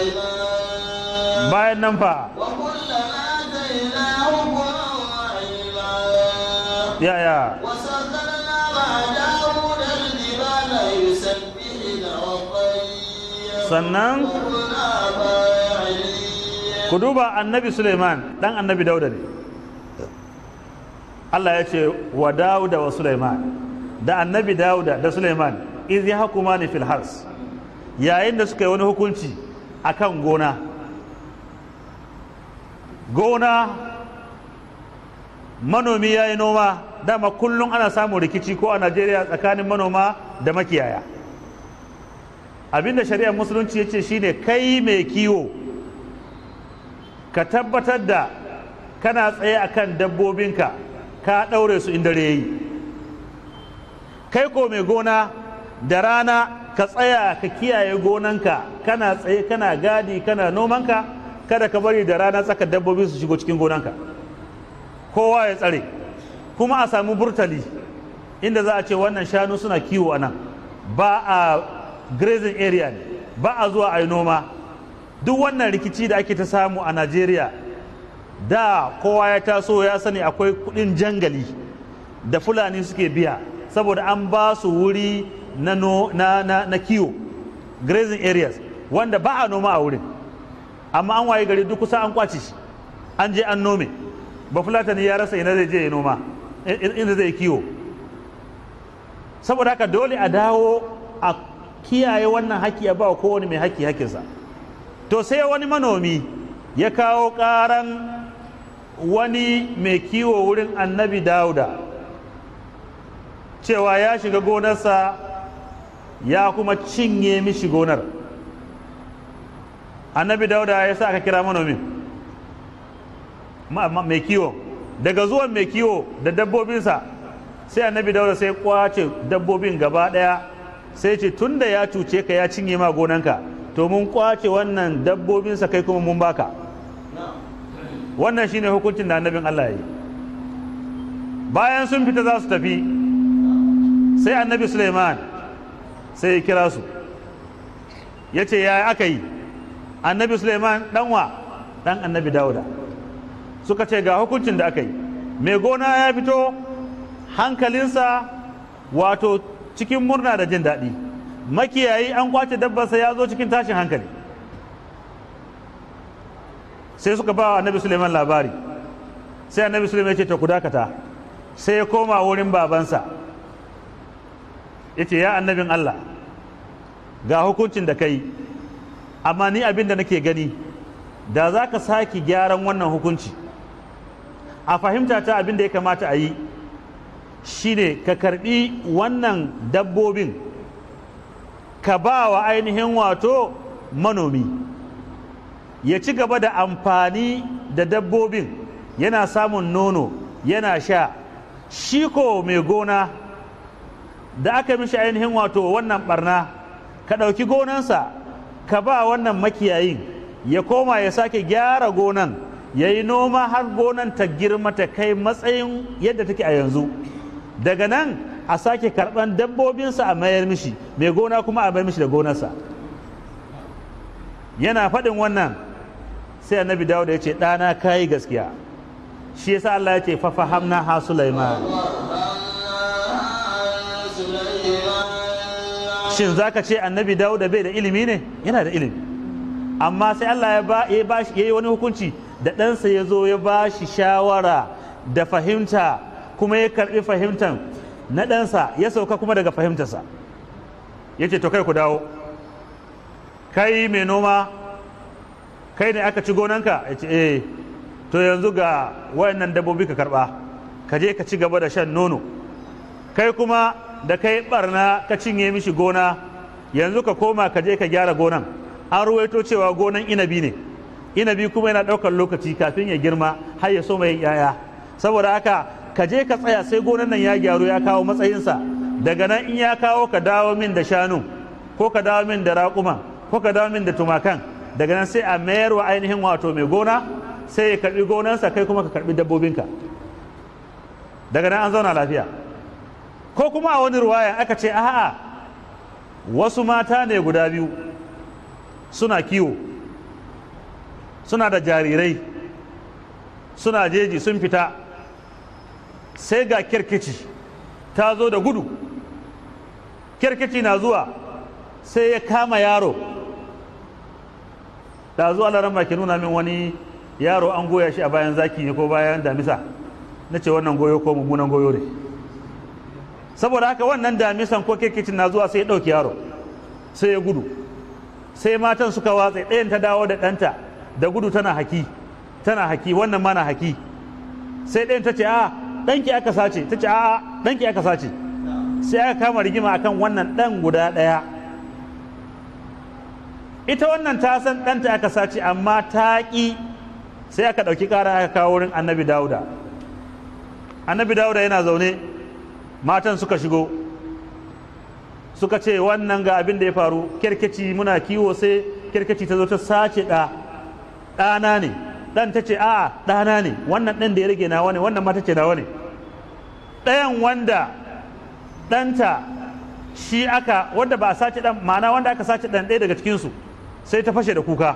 Speaker 3: سليمان
Speaker 1: bayan nan fa
Speaker 3: وكلا آتينا حكما وعلما
Speaker 1: yaya
Speaker 3: وسخرنا مع داود الجبال يسبحن والطير
Speaker 1: sannan
Speaker 3: وكنا فاعلين
Speaker 1: ku duba annabi Suleiman dan annabi Dauda ne Allah ya ce wa Dauda wa Suleiman da annabi Dauda da Suleiman iz ya hakuma ni fil hars yayin da suka yi wani hukunci akan gona gona manomi ya yi noma dama kullum ana samun rikici ko a Najeriya tsakanin manoma da makiyaya abinda shari'ar musulunci ya ce shine kai mai kiwo ka tabbatar da kana tsaye akan dabbobinka ka ɗaure su in dare yi kai ko mai gona da rana ka tsaya ka kiyaye gonanka kana tsaye kana gadi kana nomanka kada ka bari da rana tsaka dabbobi su shigo cikin gonanka kowa ya tsare kuma a samu burtali inda za a ce wannan shanu suna kiwo a nan ba a grazing area ne ba a zuwa a yi noma duk wannan rikici da ake ta samu a najeriya da kowa ya taso ya sani akwai kudin jangali da fulani suke biya saboda an ba su wuri na, no, na, na, na kiwo grazing areas wanda ba a noma a wurin amma an waye gari duk kusa an kwace shi an je an nome ba fulatani ya rasa ina zai je ya noma ina zai kiwo saboda haka dole a dawo a kiyaye wannan haƙƙi a ba kowane mai haƙƙi haƙƙinsa to sai wani manomi ya kawo ƙaran wani mai kiwo wurin annabi dauda cewa ya shiga gonarsa ya kuma cinye mishi gonar annabi dauda ya sa aka kira manomin ma- ma- mai kiwo daga zuwan mai kiwo da dabbobinsa sai annabi dauda sai kwace dabbobin gaba daya sai ce tunda ya cuce ka ya cinye ma gonanka to mun kwace wannan dabbobinsa kai kuma mun baka wannan shine hukuncin da annabin Allah ya yi bayan sun fita za su tafi sai annabi Suleiman sai ya kira su ya ce ya aka yi annabi Suleiman ɗanwa ɗan annabi Dawuda suka ce ga hukuncin da aka yi mai gona ya fito hankalinsa wato cikin murna da jin daɗi makiyayi an kwace dabbarsa ya zo cikin tashin hankali sai suka ba wa annabi suleiman labari sai annabi suleiman ya ce ta ku dakata sai ya koma wurin babansa ya ce ya annabin allah ga hukuncin da kai amma ni abin da nake gani da za ka sake gyaran wannan hukunci a fahimta ta abin da ya kamata a yi shine ka karbi wannan dabbobin ka ba wa ainihin wato manomi ya ci gaba da amfani da dabbobin yana samun nono yana sha shi ko mai gona da aka mishi ainihin wato wannan barna ka ɗauki gonansa ka ba wannan makiyayin ya koma ya sake gyara gonan ya yi noma har gonan ta girma ta kai matsayin yadda take a yanzu daga nan a sake karɓan dabbobinsa a mayar mishi mai gona kuma a mayar mishi da gonarsa yana faɗin wannan sai annabi dawo da ya ce ɗana kayi gaskiya shi yasa Allah ya ce fafahamna ha Sulaiman shin zaka ce annabi dawo da bai da ilimi ne yana da ilimi amma sai Allah ya ba ya bashi yayi wani hukunci da ɗansa ya zo ya ba shi shawara da fahimta kuma ya karɓi fahimtan na ɗansa ya sauka kuma daga fahimtarsa ya ce to kai ku dawo kai mai noma kai ne aka ci gonanka ya ce eh to yanzu ga wayannan dabbobi ka karɓa ka je ka ci gaba da shan nono kai kuma da kai barna ka cinye mishi gona yanzu ka koma ka je ka gyara gonan an ruwaito cewa gonan inabi ne inabi kuma yana ɗaukar lokaci kafin ya girma har ya so mai yaya saboda haka ka je ka tsaya sai gonan nan ya gyaru ya kawo matsayinsa daga nan in ya kawo ka dawo min da shanu ko ka dawo min da raƙuma ko ka dawo min da tumakan daga nan sai a mayar wa ainihin wato mai gona sai ya karbi gonansa kai kuma ka karbi dabbobinka daga nan an zauna lafiya ko kuma a wani ruwaya aka ce a'a wasu mata ne guda biyu suna kiwo suna da jarirai suna jeji sun fita sai ga kirkici ta zo da gudu kirkici na zuwa sai ya kama yaro da zuwa laran ke nuna min wani yaro an goya shi a bayan zaki ne ko bayan damisa na ce wannan goyo ko mummunan goyo ne saboda haka wannan damisan ko kirkicin na zuwa sai ya ɗauki yaro sai ya gudu sai matan suka watsa ɗayan ta dawo da ɗanta da gudu tana haki tana haki wannan mana haki sai ɗayan ta ce a ɗanki aka sace ta ce a ɗanki aka sace sai aka kama rigima akan wannan ɗan guda ɗaya ita wannan ta san ɗanta aka sace amma ta ƙi sai aka ɗauki ƙara aka kawo wurin annabi dawuda annabi dawuda yana zaune matan suka shigo suka ce wannan ga abin da ya faru kirkici muna kiwo sai kirkici ta zo ta sace ɗa ɗana ne ɗan ta ce a ɗana ne wannan ɗan da ya rage nawa ne wannan mata ce nawa ne ɗayan wanda ɗanta shi aka wanda ba a sace ɗan ma'ana wanda aka sace ɗan ɗaya daga cikinsu sai ta fashe da kuka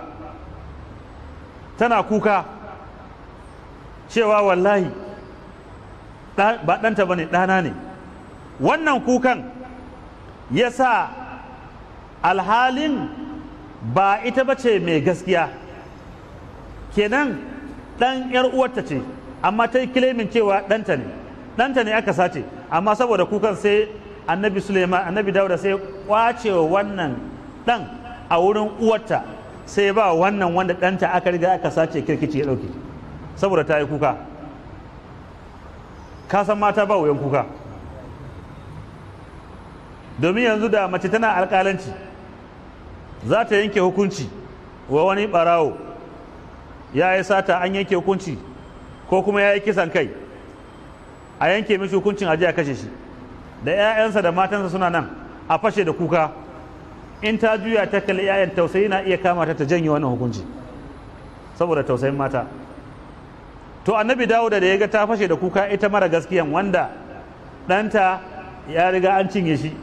Speaker 1: tana kuka cewa wallahi ba ɗanta ba ne ɗana ne wannan kukan ya sa alhalin ba ita ba ce mai gaskiya kenan ɗan ‘yar uwarta ce amma ta yi kilimin cewa ɗanta ne ɗanta ne aka sace amma saboda kukan sai annabi suleiman annabi dauda sai kwace wannan ɗan a wurin uwarta sai ba wannan wanda ɗanta aka riga aka sace kirkici ya ɗauke saboda ta yi kuka ka san mata ba wuyan kuka domin yanzu da mace tana alƙalanci za ta yanke hukunci wa wani ɓarawo ya yi sata an yanke hukunci ko kuma ya yi kisan kai a yanke mishi hukuncin aje a kashe shi da 'ya'yansa da matansa suna nan a fashe da kuka in ta juya ta kalli 'ya'yan tausayi na iya kama ta ta janye wannan hukunci saboda tausayin mata to annabi dawuda da ya ga ta fashe da kuka ita mara gaskiyan wanda ɗanta ya riga an cinye shi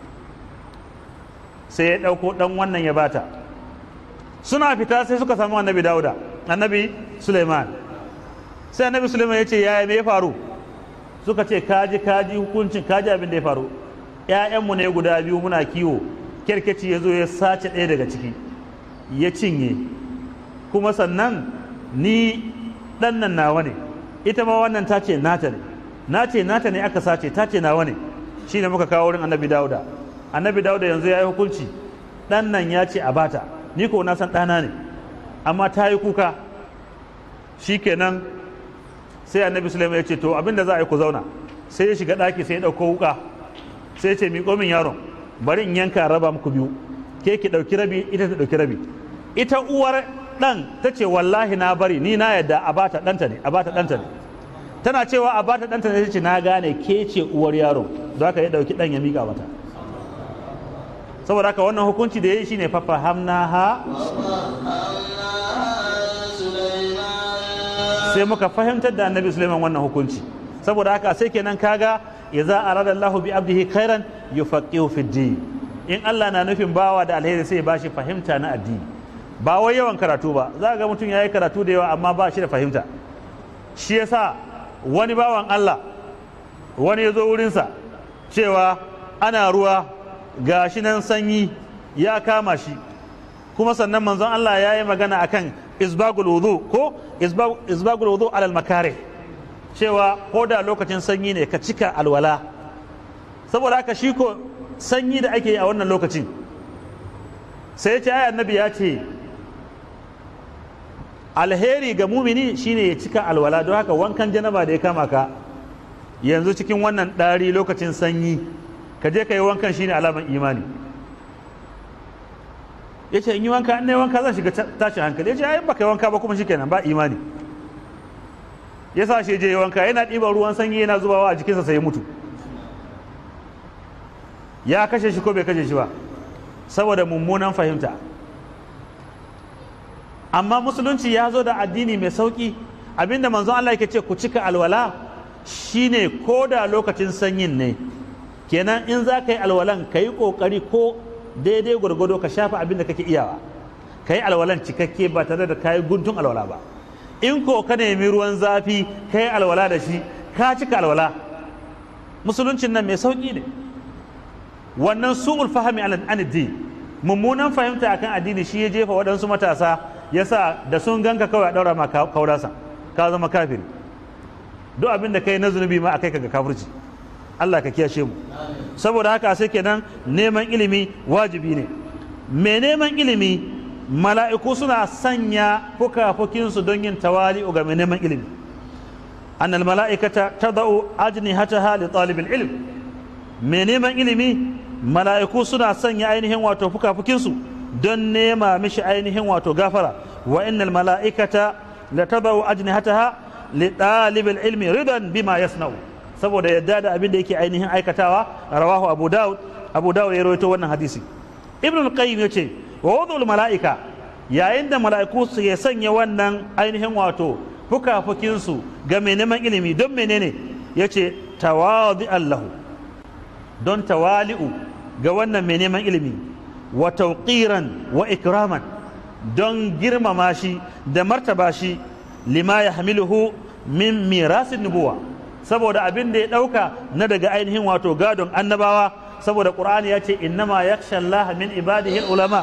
Speaker 1: sai ya ɗauko ɗan wannan ya bata suna fita sai suka samu annabi dawuda annabi suleiman sai annabi suleiman ya ce yaya me ya faru suka ce kaji kaji hukuncin kaji abin da ya faru ‘ya'yanmu ne guda biyu muna kiwo kyarkeci ya zo ya sace ɗaya daga ciki ya cinye kuma sannan ni ɗan nan nawa ne ita ma wannan ta ce nata ne na ce nata ne aka sace ta ce nawa ne shi ne muka kawo wurin annabi dauda annabi dauda yanzu ya yi hukunci ɗan nan ya ce a bata ni ko na san ɗana ne amma ta yi kuka shi kenan sai annabi sulaiman ya ce to abinda za a yi ku zauna sai ya shiga ɗaki sai ya ɗauko wuka sai ya ce miƙo min yaron bari in yanka raba muku biyu ke ki ɗauki rabi ita ta ɗauki rabi ita uwar ɗan ta ce wallahi na bari ni na yadda a bata ɗanta ne a bata ɗanta ne tana cewa a bata ɗanta ne ta ce na gane ke ce uwar yaro don haka ya ɗauki ɗan ya miƙa mata saboda haka wannan hukunci da ya yi shine fafa hamna ha sai muka fahimtar da annabi suleiman wannan hukunci saboda haka sai kenan kaga ya za a radar lahu bi abdihi khairan yufaqihu fi din in Allah na nufin bawa da alheri sai ya bashi fahimta na addini ba wai yawan karatu ba za ga mutum ya yi karatu da yawa amma ba shi da fahimta shi yasa wani bawan Allah wani ya zo wurinsa cewa ana ruwa gashi nan sanyi ya kama shi kuma sannan manzon Allah ya yi magana akan isbagul wudu ko isbagul wudu alal makare cewa ko da lokacin sanyi ne ka cika alwala saboda haka shi ko sanyi da ake yi a wannan lokacin sai ya ce ai annabi ya ce alheri ga mumini shine ya cika alwala don haka wankan janaba da ya kama ka yanzu cikin wannan ɗari lokacin sanyi ka je ka yi wankan shine alaman imani ya ce in yi wanka in na yi wanka zan shiga tashin hankali ya ce ayin baka yi wanka ba kuma shikenan ba imani ya sa shi je yi wanka yana ɗiban ruwan sanyi yana zubawa a jikinsa sai ya mutu ya kashe shi ko bai kashe shi ba saboda mummunan fahimta amma musulunci ya zo da addini mai sauki abinda manzon Allah yake ce ku cika alwala shine ko da lokacin sanyin ne kenan in za ka yi alwalan ka yi ƙoƙari ko daidai gwargwado ka shafa abin da kake iyawa ka yi alwalan cikakke ba tare da ka yi guntun alwala ba in ko ka nemi ruwan zafi ka yi alwala da shi ka cika alwala musuluncin nan mai sauƙi ne wannan su'ul fahimi an addini mummunan fahimta akan addini shi ya jefa waɗansu matasa ya sa da sun ganka kawai a ɗaura ma kaurasa ka zama kafiri duk abin da kai na zunubi ma a kai ka ga kafirci Allah ka kiyashe mu saboda haka sai kenan neman ilimi wajibi ne mai neman ilimi mala'iku suna sanya fukafukinsu don yin tawali ga mai neman ilimi annal mala'ikata tadau ajnihataha li talibil ilm mai neman ilimi mala'iku suna sanya ainihin wato fukafukinsu don nema mishi ainihin wato gafara wa innal mala'ikata la tadau ajnihataha li talibil ilmi ridan bima yasna'u saboda yadda da abin da yake ainihin aikatawa rawahu abu daud abu daud ya rawaito wannan hadisi ibn al-qayyim yace wa wadul mala'ika yayin da mala'iku su ya sanya wannan ainihin wato fukafukin su ga mai neman ilimi don menene yace tawadi allahu don tawali'u ga wannan mai neman ilimi wa tawqiran wa ikraman don girmama shi da martaba shi lima yahmiluhu min mirasin nubuwa saboda abin da ya ɗauka na daga ainihin wato gadon annabawa saboda ƙur'ani ya ce innama yakhsha Allah min ibadihi ulama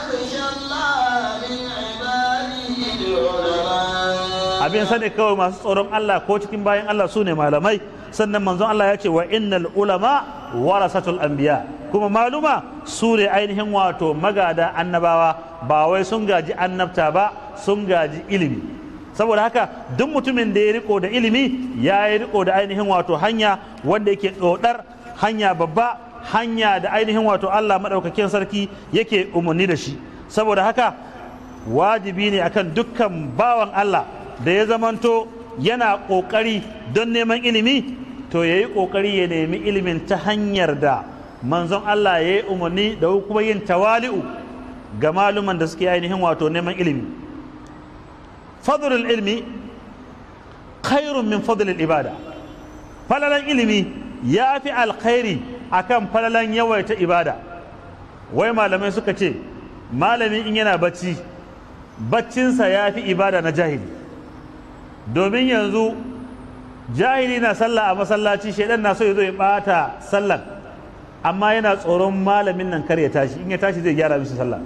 Speaker 1: abin sani kawai masu tsoron Allah ko cikin bayan Allah su ne malamai sannan manzon Allah ya ce wa innal ulama warasatul anbiya kuma maluma su ne ainihin wato magada annabawa ba wai sun gaji annabta ba sun gaji ilimi saboda haka duk mutumin da ya riko da ilimi ya yi riko da ainihin wato hanya wanda yake dodar hanya babba hanya da ainihin wato Allah maɗaukakin sarki yake umarni da shi saboda haka wajibi ne akan dukkan bawan Allah da ya zamanto yana ƙoƙari don neman ilimi to ya yi ƙoƙari ya nemi ilimin ta hanyar da manzon Allah ya yi umarni da kuma yin tawali'u ga maluman da suke ainihin wato neman ilimi fadlul ilmi khairun min fadlul ibada falalan ilimi ya fi alkhairi akan falalan yawaita ibada wai malamai suka ce malami in yana bacci baccinsa ya fi ibada na jahili domin yanzu jahili na sallah a masallaci shaidan na so ya zo ya bata sallan amma yana tsoron malamin nan kar ya tashi in ya tashi zai gyara mishi sallah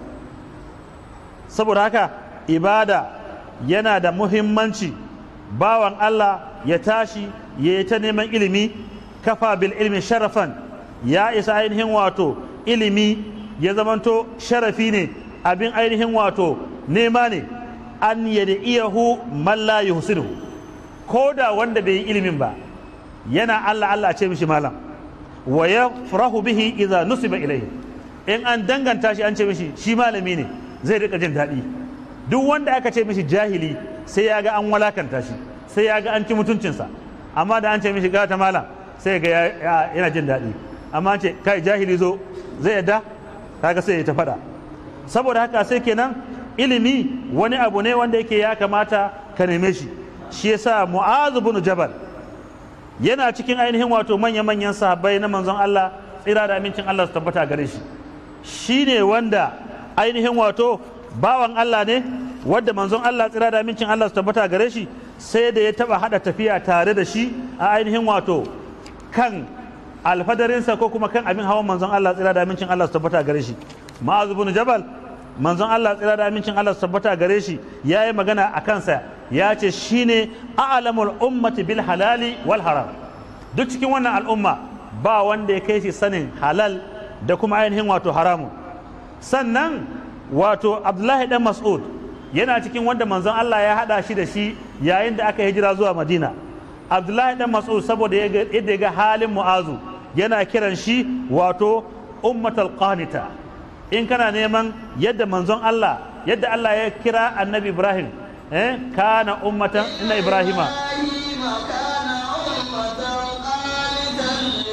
Speaker 1: saboda haka ibada yana da muhimmanci bawan Allah ya tashi ya yi ta neman ilimi kafa bil ilmi sharafan ya isa ainihin wato ilimi ya zamanto sharafi ne abin ainihin wato nema ne an yad'iyahu man la yuhsinuhu ko da wanda bai yi ilimin ba yana Allah Allah ce mishi malam wa yafrahu bihi idza nusiba ilayhi in an danganta shi an ce mishi shi malami ne zai rika jin daɗi duk wanda aka ce mishi jahili sai ya ga an walakanta shi sai ya ga an ci mutuncinsa amma da an ce mishi gata malam sai ga yana jin daɗi amma an ce kai jahili zo zai yadda kaga sai ya ta faɗa saboda haka sai kenan ilimi wani abu ne wanda yake ya kamata ka neme shi shi yasa mu'azu bin jabal yana cikin ainihin wato manya-manyan sahabbai na manzon Allah tsira da amincin Allah su tabbata gare shi shine wanda ainihin wato bawan Allah ne wadda manzon Allah tsira da amincin Allah su tabbata gare shi sai da ya taba hada tafiya tare da shi a ainihin wato kan alfadarinsa ko kuma kan abin hawan manzon Allah tsira da amincin Allah su tabbata gare shi ma'azu bin jabal manzon Allah tsira da amincin Allah su tabbata gare shi ya yi magana a kansa ya ce shine a'lamul ummati bil halali wal haram duk cikin wannan al'umma ba wanda ya kai shi sanin halal da kuma ainihin wato haramun sannan wato abdullahi dan mas'ud yana cikin wanda manzon Allah ya hada shi da shi yayin da aka hijira zuwa madina abdullahi dan mas'ud saboda yadda ya ga halin mu'azu yana kiran shi wato ummatal qanita in kana neman yadda manzon Allah yadda Allah ya kira annabi Ibrahim eh kana ummatan inna ibrahima
Speaker 3: كان أمة قانتا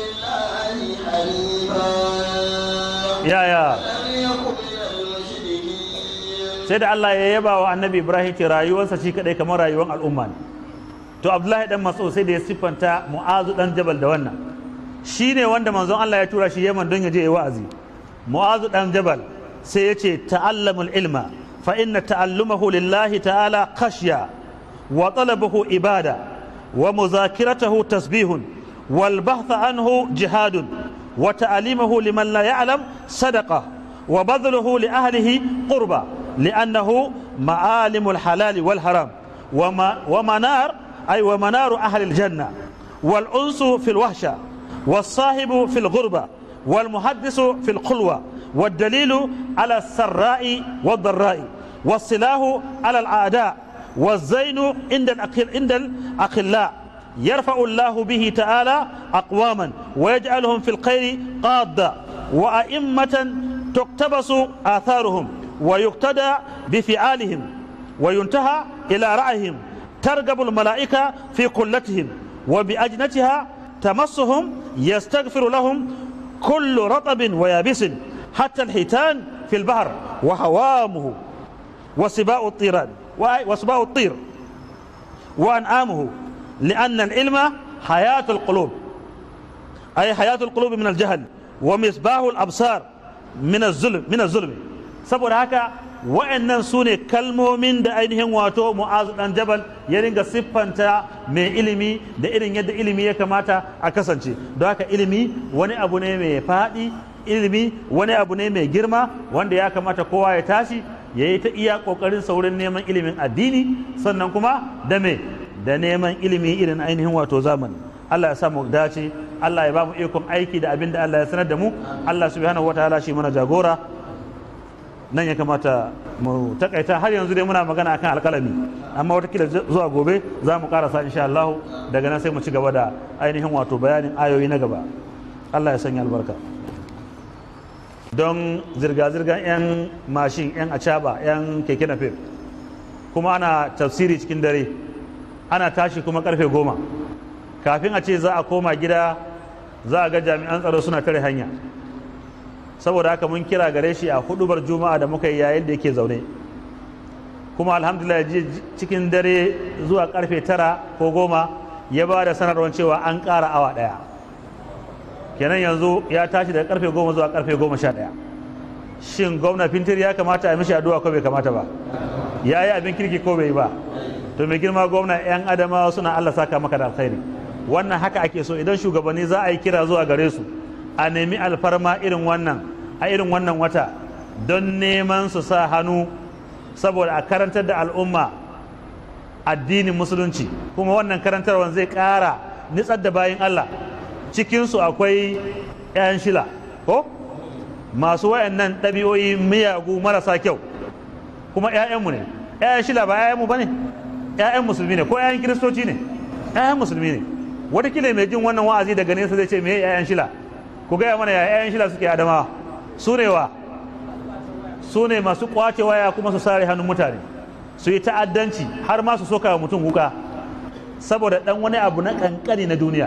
Speaker 3: لله حنيفا
Speaker 1: ya ya
Speaker 3: لم يكن من المشركين
Speaker 1: sai da Allah ya yaba wa annabi Ibrahim ce rayuwarsa shi kadai kamar rayuwar al'umma ne to Abdullahi dan Mas'ud sai da ya siffanta Mu'azu dan Jabal da wannan shine wanda manzon Allah ya tura shi Yaman don ya je ya wa'azi Mu'azu dan Jabal sai ya ce ta'allamul ilma fa inna ta'allumahu lillahi ta'ala khashya wa talabahu ibada wa muzakiratahu tasbihun wal bahtha anhu jihadun wa ta'alimahu liman la ya'lam sadaqa wa badluhu li ahlihi qurba لأنه معالم الحلال والحرام وما ومنار أي ومنار أهل الجنة والأنس في الوحشة والصاحب في الغربة والمحدث في الخلوة والدليل على السراء والضراء والسلاح على الأعداء والزين عند الأقل عند الأقلاء يرفع الله به تعالى أقواما ويجعلهم في الخير قادة وأئمة تقتبس آثارهم ويقتدى بفعالهم وينتهى إلى رأيهم ترقب الملائكة في قلتهم وبأجنتها تمسهم يستغفر لهم كل رطب ويابس حتى الحيتان في البحر وهوامه وسباء الطيران وسباء الطير وأنعامه لأن العلم حياة القلوب أي حياة القلوب من الجهل ومصباح الأبصار من الظلم من الظلم saboda haka wa'annan su ne kalmomin da ainihin wato mu'azu dan jabal ya ringa siffanta mai ilimi da irin yadda ilimi ya kamata a kasance don haka ilimi wani abu ne mai faɗi ilimi wani abu ne mai girma wanda ya kamata kowa ya tashi ya yi ta iya ƙoƙarin saurin neman ilimin addini sannan kuma da me da neman ilimi irin ainihin wato zamani Allah ya samu dace Allah ya ba mu ikon aiki da abin da Allah ya sanar da mu Allah subhanahu wataala shi mana jagora nan ya kamata mu takaita har yanzu dai muna magana akan alkalami amma watakila zuwa gobe za mu karasa insha Allah daga nan sai mu ci gaba da ainihin wato bayanin ayoyi na gaba Allah ya sanya albarka don zirga-zirgar 'yan mashin 'yan acaba 'yan keke napep kuma ana tafsiri cikin dare ana tashi kuma karfe goma kafin a ce za a koma gida za a ga jami'an tsaro suna tare hanya saboda haka mun kira gare shi a hudubar juma'a da muka yi yayin da yake zaune kuma alhamdulillah ji cikin dare zuwa karfe tara ko goma ya ba da sanarwar cewa an ƙara awa ɗaya kenan yanzu ya tashi daga karfe goma zuwa karfe goma sha ɗaya shin gwamna fintir ya kamata a mishi addu'a ko bai kamata ba ya yi abin kirki ko bai yi ba to mai girma gwamna 'yan adamawa suna allah saka maka da alkhairi wannan haka ake so idan shugabanni za a yi kira zuwa gare su a nemi alfarma irin wannan a irin wannan wata don neman su sa hannu saboda a karantar da al'umma addinin musulunci kuma wannan karantarwar zai ƙara nitsar da bayan Allah cikinsu akwai 'yan shila ko masu wayannan ɗabi'o'i miyagu marasa kyau kuma 'ya'yanmu ne 'ya'yan shila ba 'ya'yanmu ba ne 'ya'yan musulmi ne ko 'ya'yan kiristoci ne 'ya'yan musulmi ne watakila mai jin wannan wa'azi daga nesa zai ce me 'ya'yan shila ku gaya mana ya 'ya'yan shila suke adamawa su ne wa su ne masu kwace waya kuma su sare hannun mutane su yi ta'addanci har ma su soka wa mutum wuka saboda dan wani abu na kankani na duniya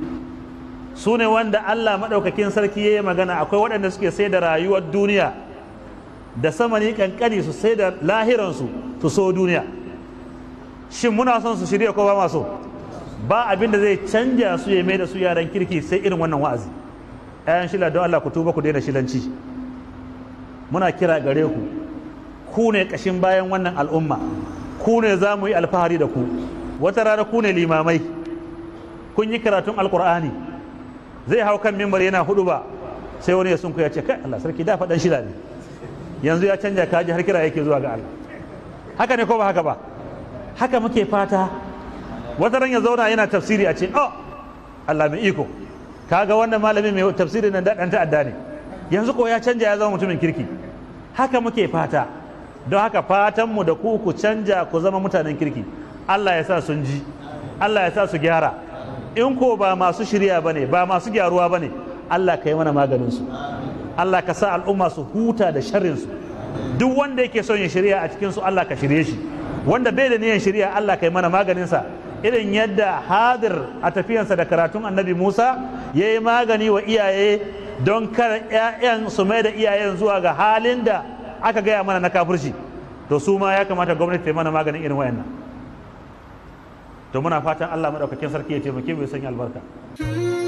Speaker 1: su ne wanda Allah maɗaukakin sarki ya yi magana akwai waɗanda suke sai da rayuwar duniya da samani kankani su sai da lahiransu su so duniya shin muna son su shirya ko ba ma so ba abin da zai canja su ya mai da su yaran kirki sai irin wannan wa'azi ayan shila don Allah ku tuba ku daina shilanci muna kira gare ku ku ne kashin bayan wannan al'umma ku ne za mu yi alfahari da ku wata rana ku ne limamai kun yi karatun alkur'ani zai hau kan mimbar yana hudu ba sai wani ya sunku ya ce kai Allah sarki da faɗan shida ne yanzu ya canja kaji har kira yake zuwa ga Allah haka ne ko ba haka ba haka muke fata wata ran ya zauna yana tafsiri a ce oh Allah mai iko kaga wannan malamin mai tafsiri nan da ɗan ta'adda ne yanzu ko ya canja ya zama mutumin kirki haka muke fata don haka fatanmu da ku ku canja ku zama mutanen kirki Allah ya sa sun ji Allah ya sa su gyara in ko ba masu shirya ba ne ba masu gyaruwa ba ne Allah ka yi mana maganinsu Allah ka sa al'umma su huta da sharrinsu duk wanda yake son ya shirya a cikinsu Allah ka shirye shi wanda bai da niyan shirya Allah ka yi mana maganinsa irin yadda hadir a tafiyansa da karatun annabi Musa ya yi magani wa iyaye don kar 'ya'yan su mai da iyayen zuwa ga halin da aka gaya mana na kafirci to su ma ya kamata gwamnati ta mana maganin irin wayannan to muna fatan Allah madaukakin sarki ya taimake mu ya sanya albarka